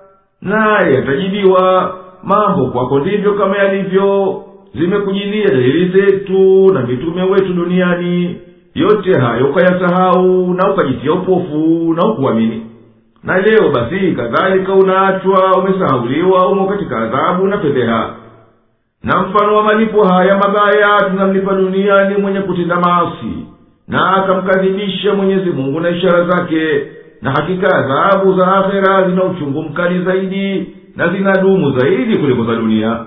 naye atajibiwa mambo kwako ndivyo kama yalivyo zimekujilia dalili zetu na mitume wetu duniani yote hayo ukayasahau na ukajitia upofu na ukuamini na leo basi kadhalika unaachwa umesahauliwa umo katika adhabu na fedheha na mfano wa malipo haya mabaya tunamlipa duniani mwenye kutenda maasi na akamkadhibisha mwenyezi mungu na ishara zake na hakika adhabu za akhera zina uchungu mkali zaidi na zinadumu zaidi kuliko za dunia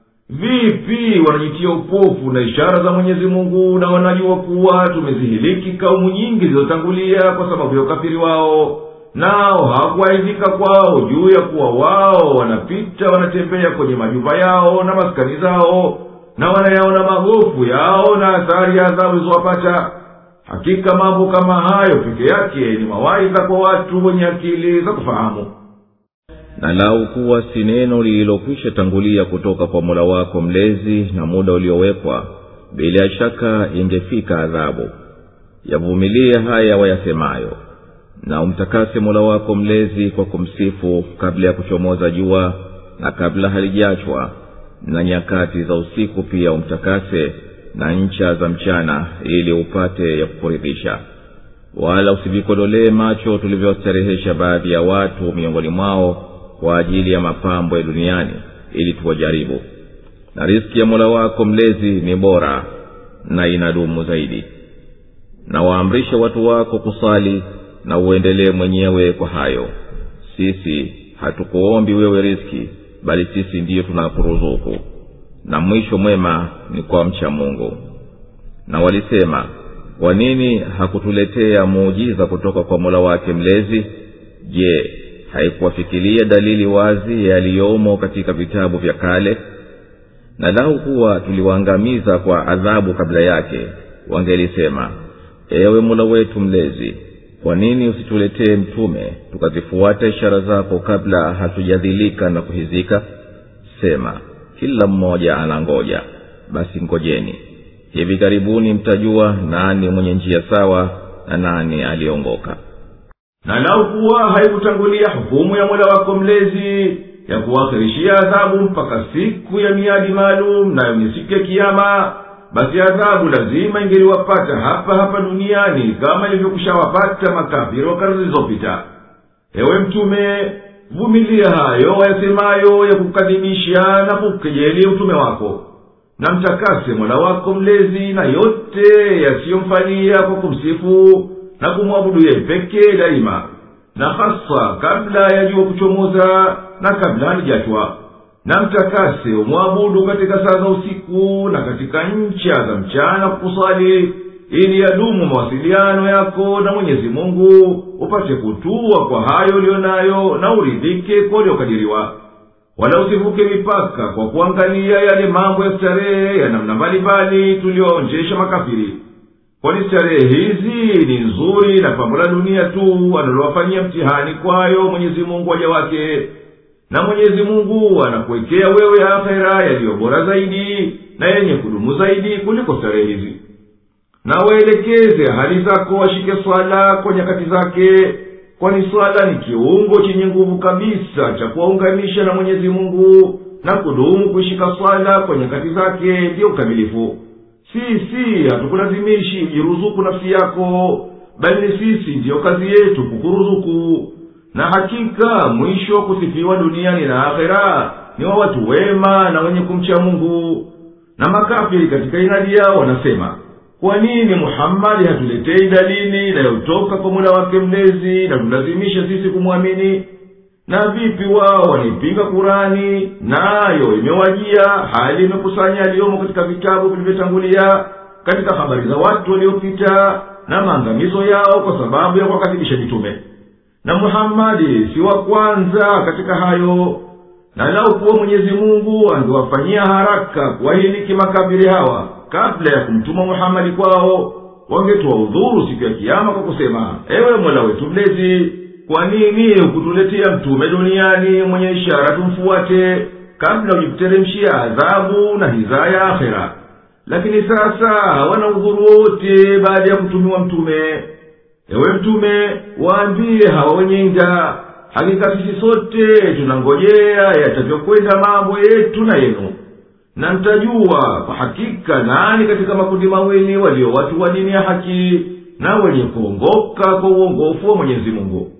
vipi wanajitia upofu na ishara za mwenyezi mungu na wanajua kuwa tumezihiliki kaumu nyingi zilizotangulia kwa sababu ya ukafiri wao nao hawakuaidhika kwao juu ya kuwa wao wanapita wanatembea kwenye majumba yao na maskani zao na wanayaona magofu yao na athari ya adhabu zilizowapata hakika mambo kama hayo peke yake ni mawaidha kwa watu wenye akili za kufahamu na lau kuwa si neno lililokwisha tangulia kutoka kwa mola wako mlezi na muda uliowekwa bila shaka ingefika adhabu yavumilie haya wayasemayo na umtakase mola wako mlezi kwa kumsifu kabla ya kuchomoza jua na kabla halijachwa na nyakati za usiku pia umtakase na ncha za mchana ili upate ya kukuridhisha wala usivikodolee macho tulivyostarehesha baadhi ya watu miongoni mwao kwa ajili ya mapambo ya duniani ili tuwajaribu na riski ya mola wako mlezi ni bora na inadumu zaidi na waamrishe watu wako kusali na uendelee mwenyewe kwa hayo sisi hatukuombi wewe riski bali sisi ndiyo tunakuruzuku na mwisho mwema ni kwa mcha mungu na walisema kwa nini hakutuletea muujiza kutoka kwa mola wake mlezi je haikuwafikiria dalili wazi yaliyomo katika vitabu vya kale na lau kuwa tuliwaangamiza kwa adhabu kabla yake wangelisema ewe mola wetu mlezi kwa nini usituletee mtume tukazifuata ishara zako kabla hatujadhilika na kuhizika sema kila mmoja anangoja basi ngojeni hivi karibuni mtajua nani mwenye njia sawa na nani aliyeongoka na lau kuwa haikutangulia hukumu ya mola wako mlezi ya kuwakhirishia adhabu mpaka siku ya miadi maalum nayo ni siku ya kiama basi adhabu lazima ingeliwapata hapa hapa duniani kama ilivyokushawapata makafiri wa karne zilizopita ewe mtume vumilia hayo wayasemayo ya kukadhibisha na kukejeli utume wako na mtakase mola wako mlezi na yote yasiyomfanyia kwa kumsifu na kumwabudu yeye pekee daima na hasa kabla ya jua kuchomoza na kabla halijatwa na mtakase umwabudu katika saa za usiku na katika ncha za mchana kukusali ili yadumu mawasiliano yako na mwenyezi mungu upate kutua kwa hayo uliyo nayo na uridhike kwa uliokadiriwa wala usivuke mipaka kwa kuangalia yale mambo ya starehe ya namna mbalimbali tuliyoonjesha makafiri kwani starehe hizi ni nzuri na pambo la dunia tu analowafanyia mtihani kwayo mwenyezi mungu waja wake na mwenyezi mungu anakuwekea wewe akhera yaliyo bora zaidi na yenye kudumu zaidi kuliko starehe hizi na waelekeze hali zako washike swala kwa nyakati zake kwani swala ni kiungo chenye nguvu kabisa cha kuwaunganisha na mwenyezi mungu na kudumu kuishika swala kwa nyakati zake ndiyo ukamilifu sisi hatukulazimishi jiruzuku nafsi yako bali ni sisi ndiyo kazi yetu kukuruzuku na hakika mwisho wa kusifiwa duniani na akhera ni wa watu wema na wenye kumcha mungu na makafiri katika inadi yao wanasema kwa nini muhammadi hatuletei dalili inayotoka kwa mula wake mlezi na tulazimisha sisi kumwamini na vipi wao wanaipinga kurani nayo imewajia hali imekusanya yaliyomo katika vitabu vilivyotangulia katika habari za watu waliopita na maangamizo yao kwa sababu ya kuwakadhibisha mitume na muhammadi si wa kwanza katika hayo na lau kuwa mwenyezi mungu angewafanyia haraka kuwahiliki makafiri hawa kabla ya kumtuma muhamadi kwao wangetoa udhuru siku ya kiama kwa kusema ewe mola wetu mlezi kwa nini hukutuletea mtume duniani mwenye ishara tumfuate kabla hujikuteremshia adhabu na hizaya ya akhera lakini sasa hawana udhuru wote baada ya kutumiwa mtume ewe mtume waambie hawa wenyenga hakika sisi sote tunangojea yatavyokwenda mambo yetu na yenu na mtajua kwa hakika nani katika makundi mawili walio watu wa dini ya haki na wenye kuongoka kwa uongofu wa mwenyezi mungu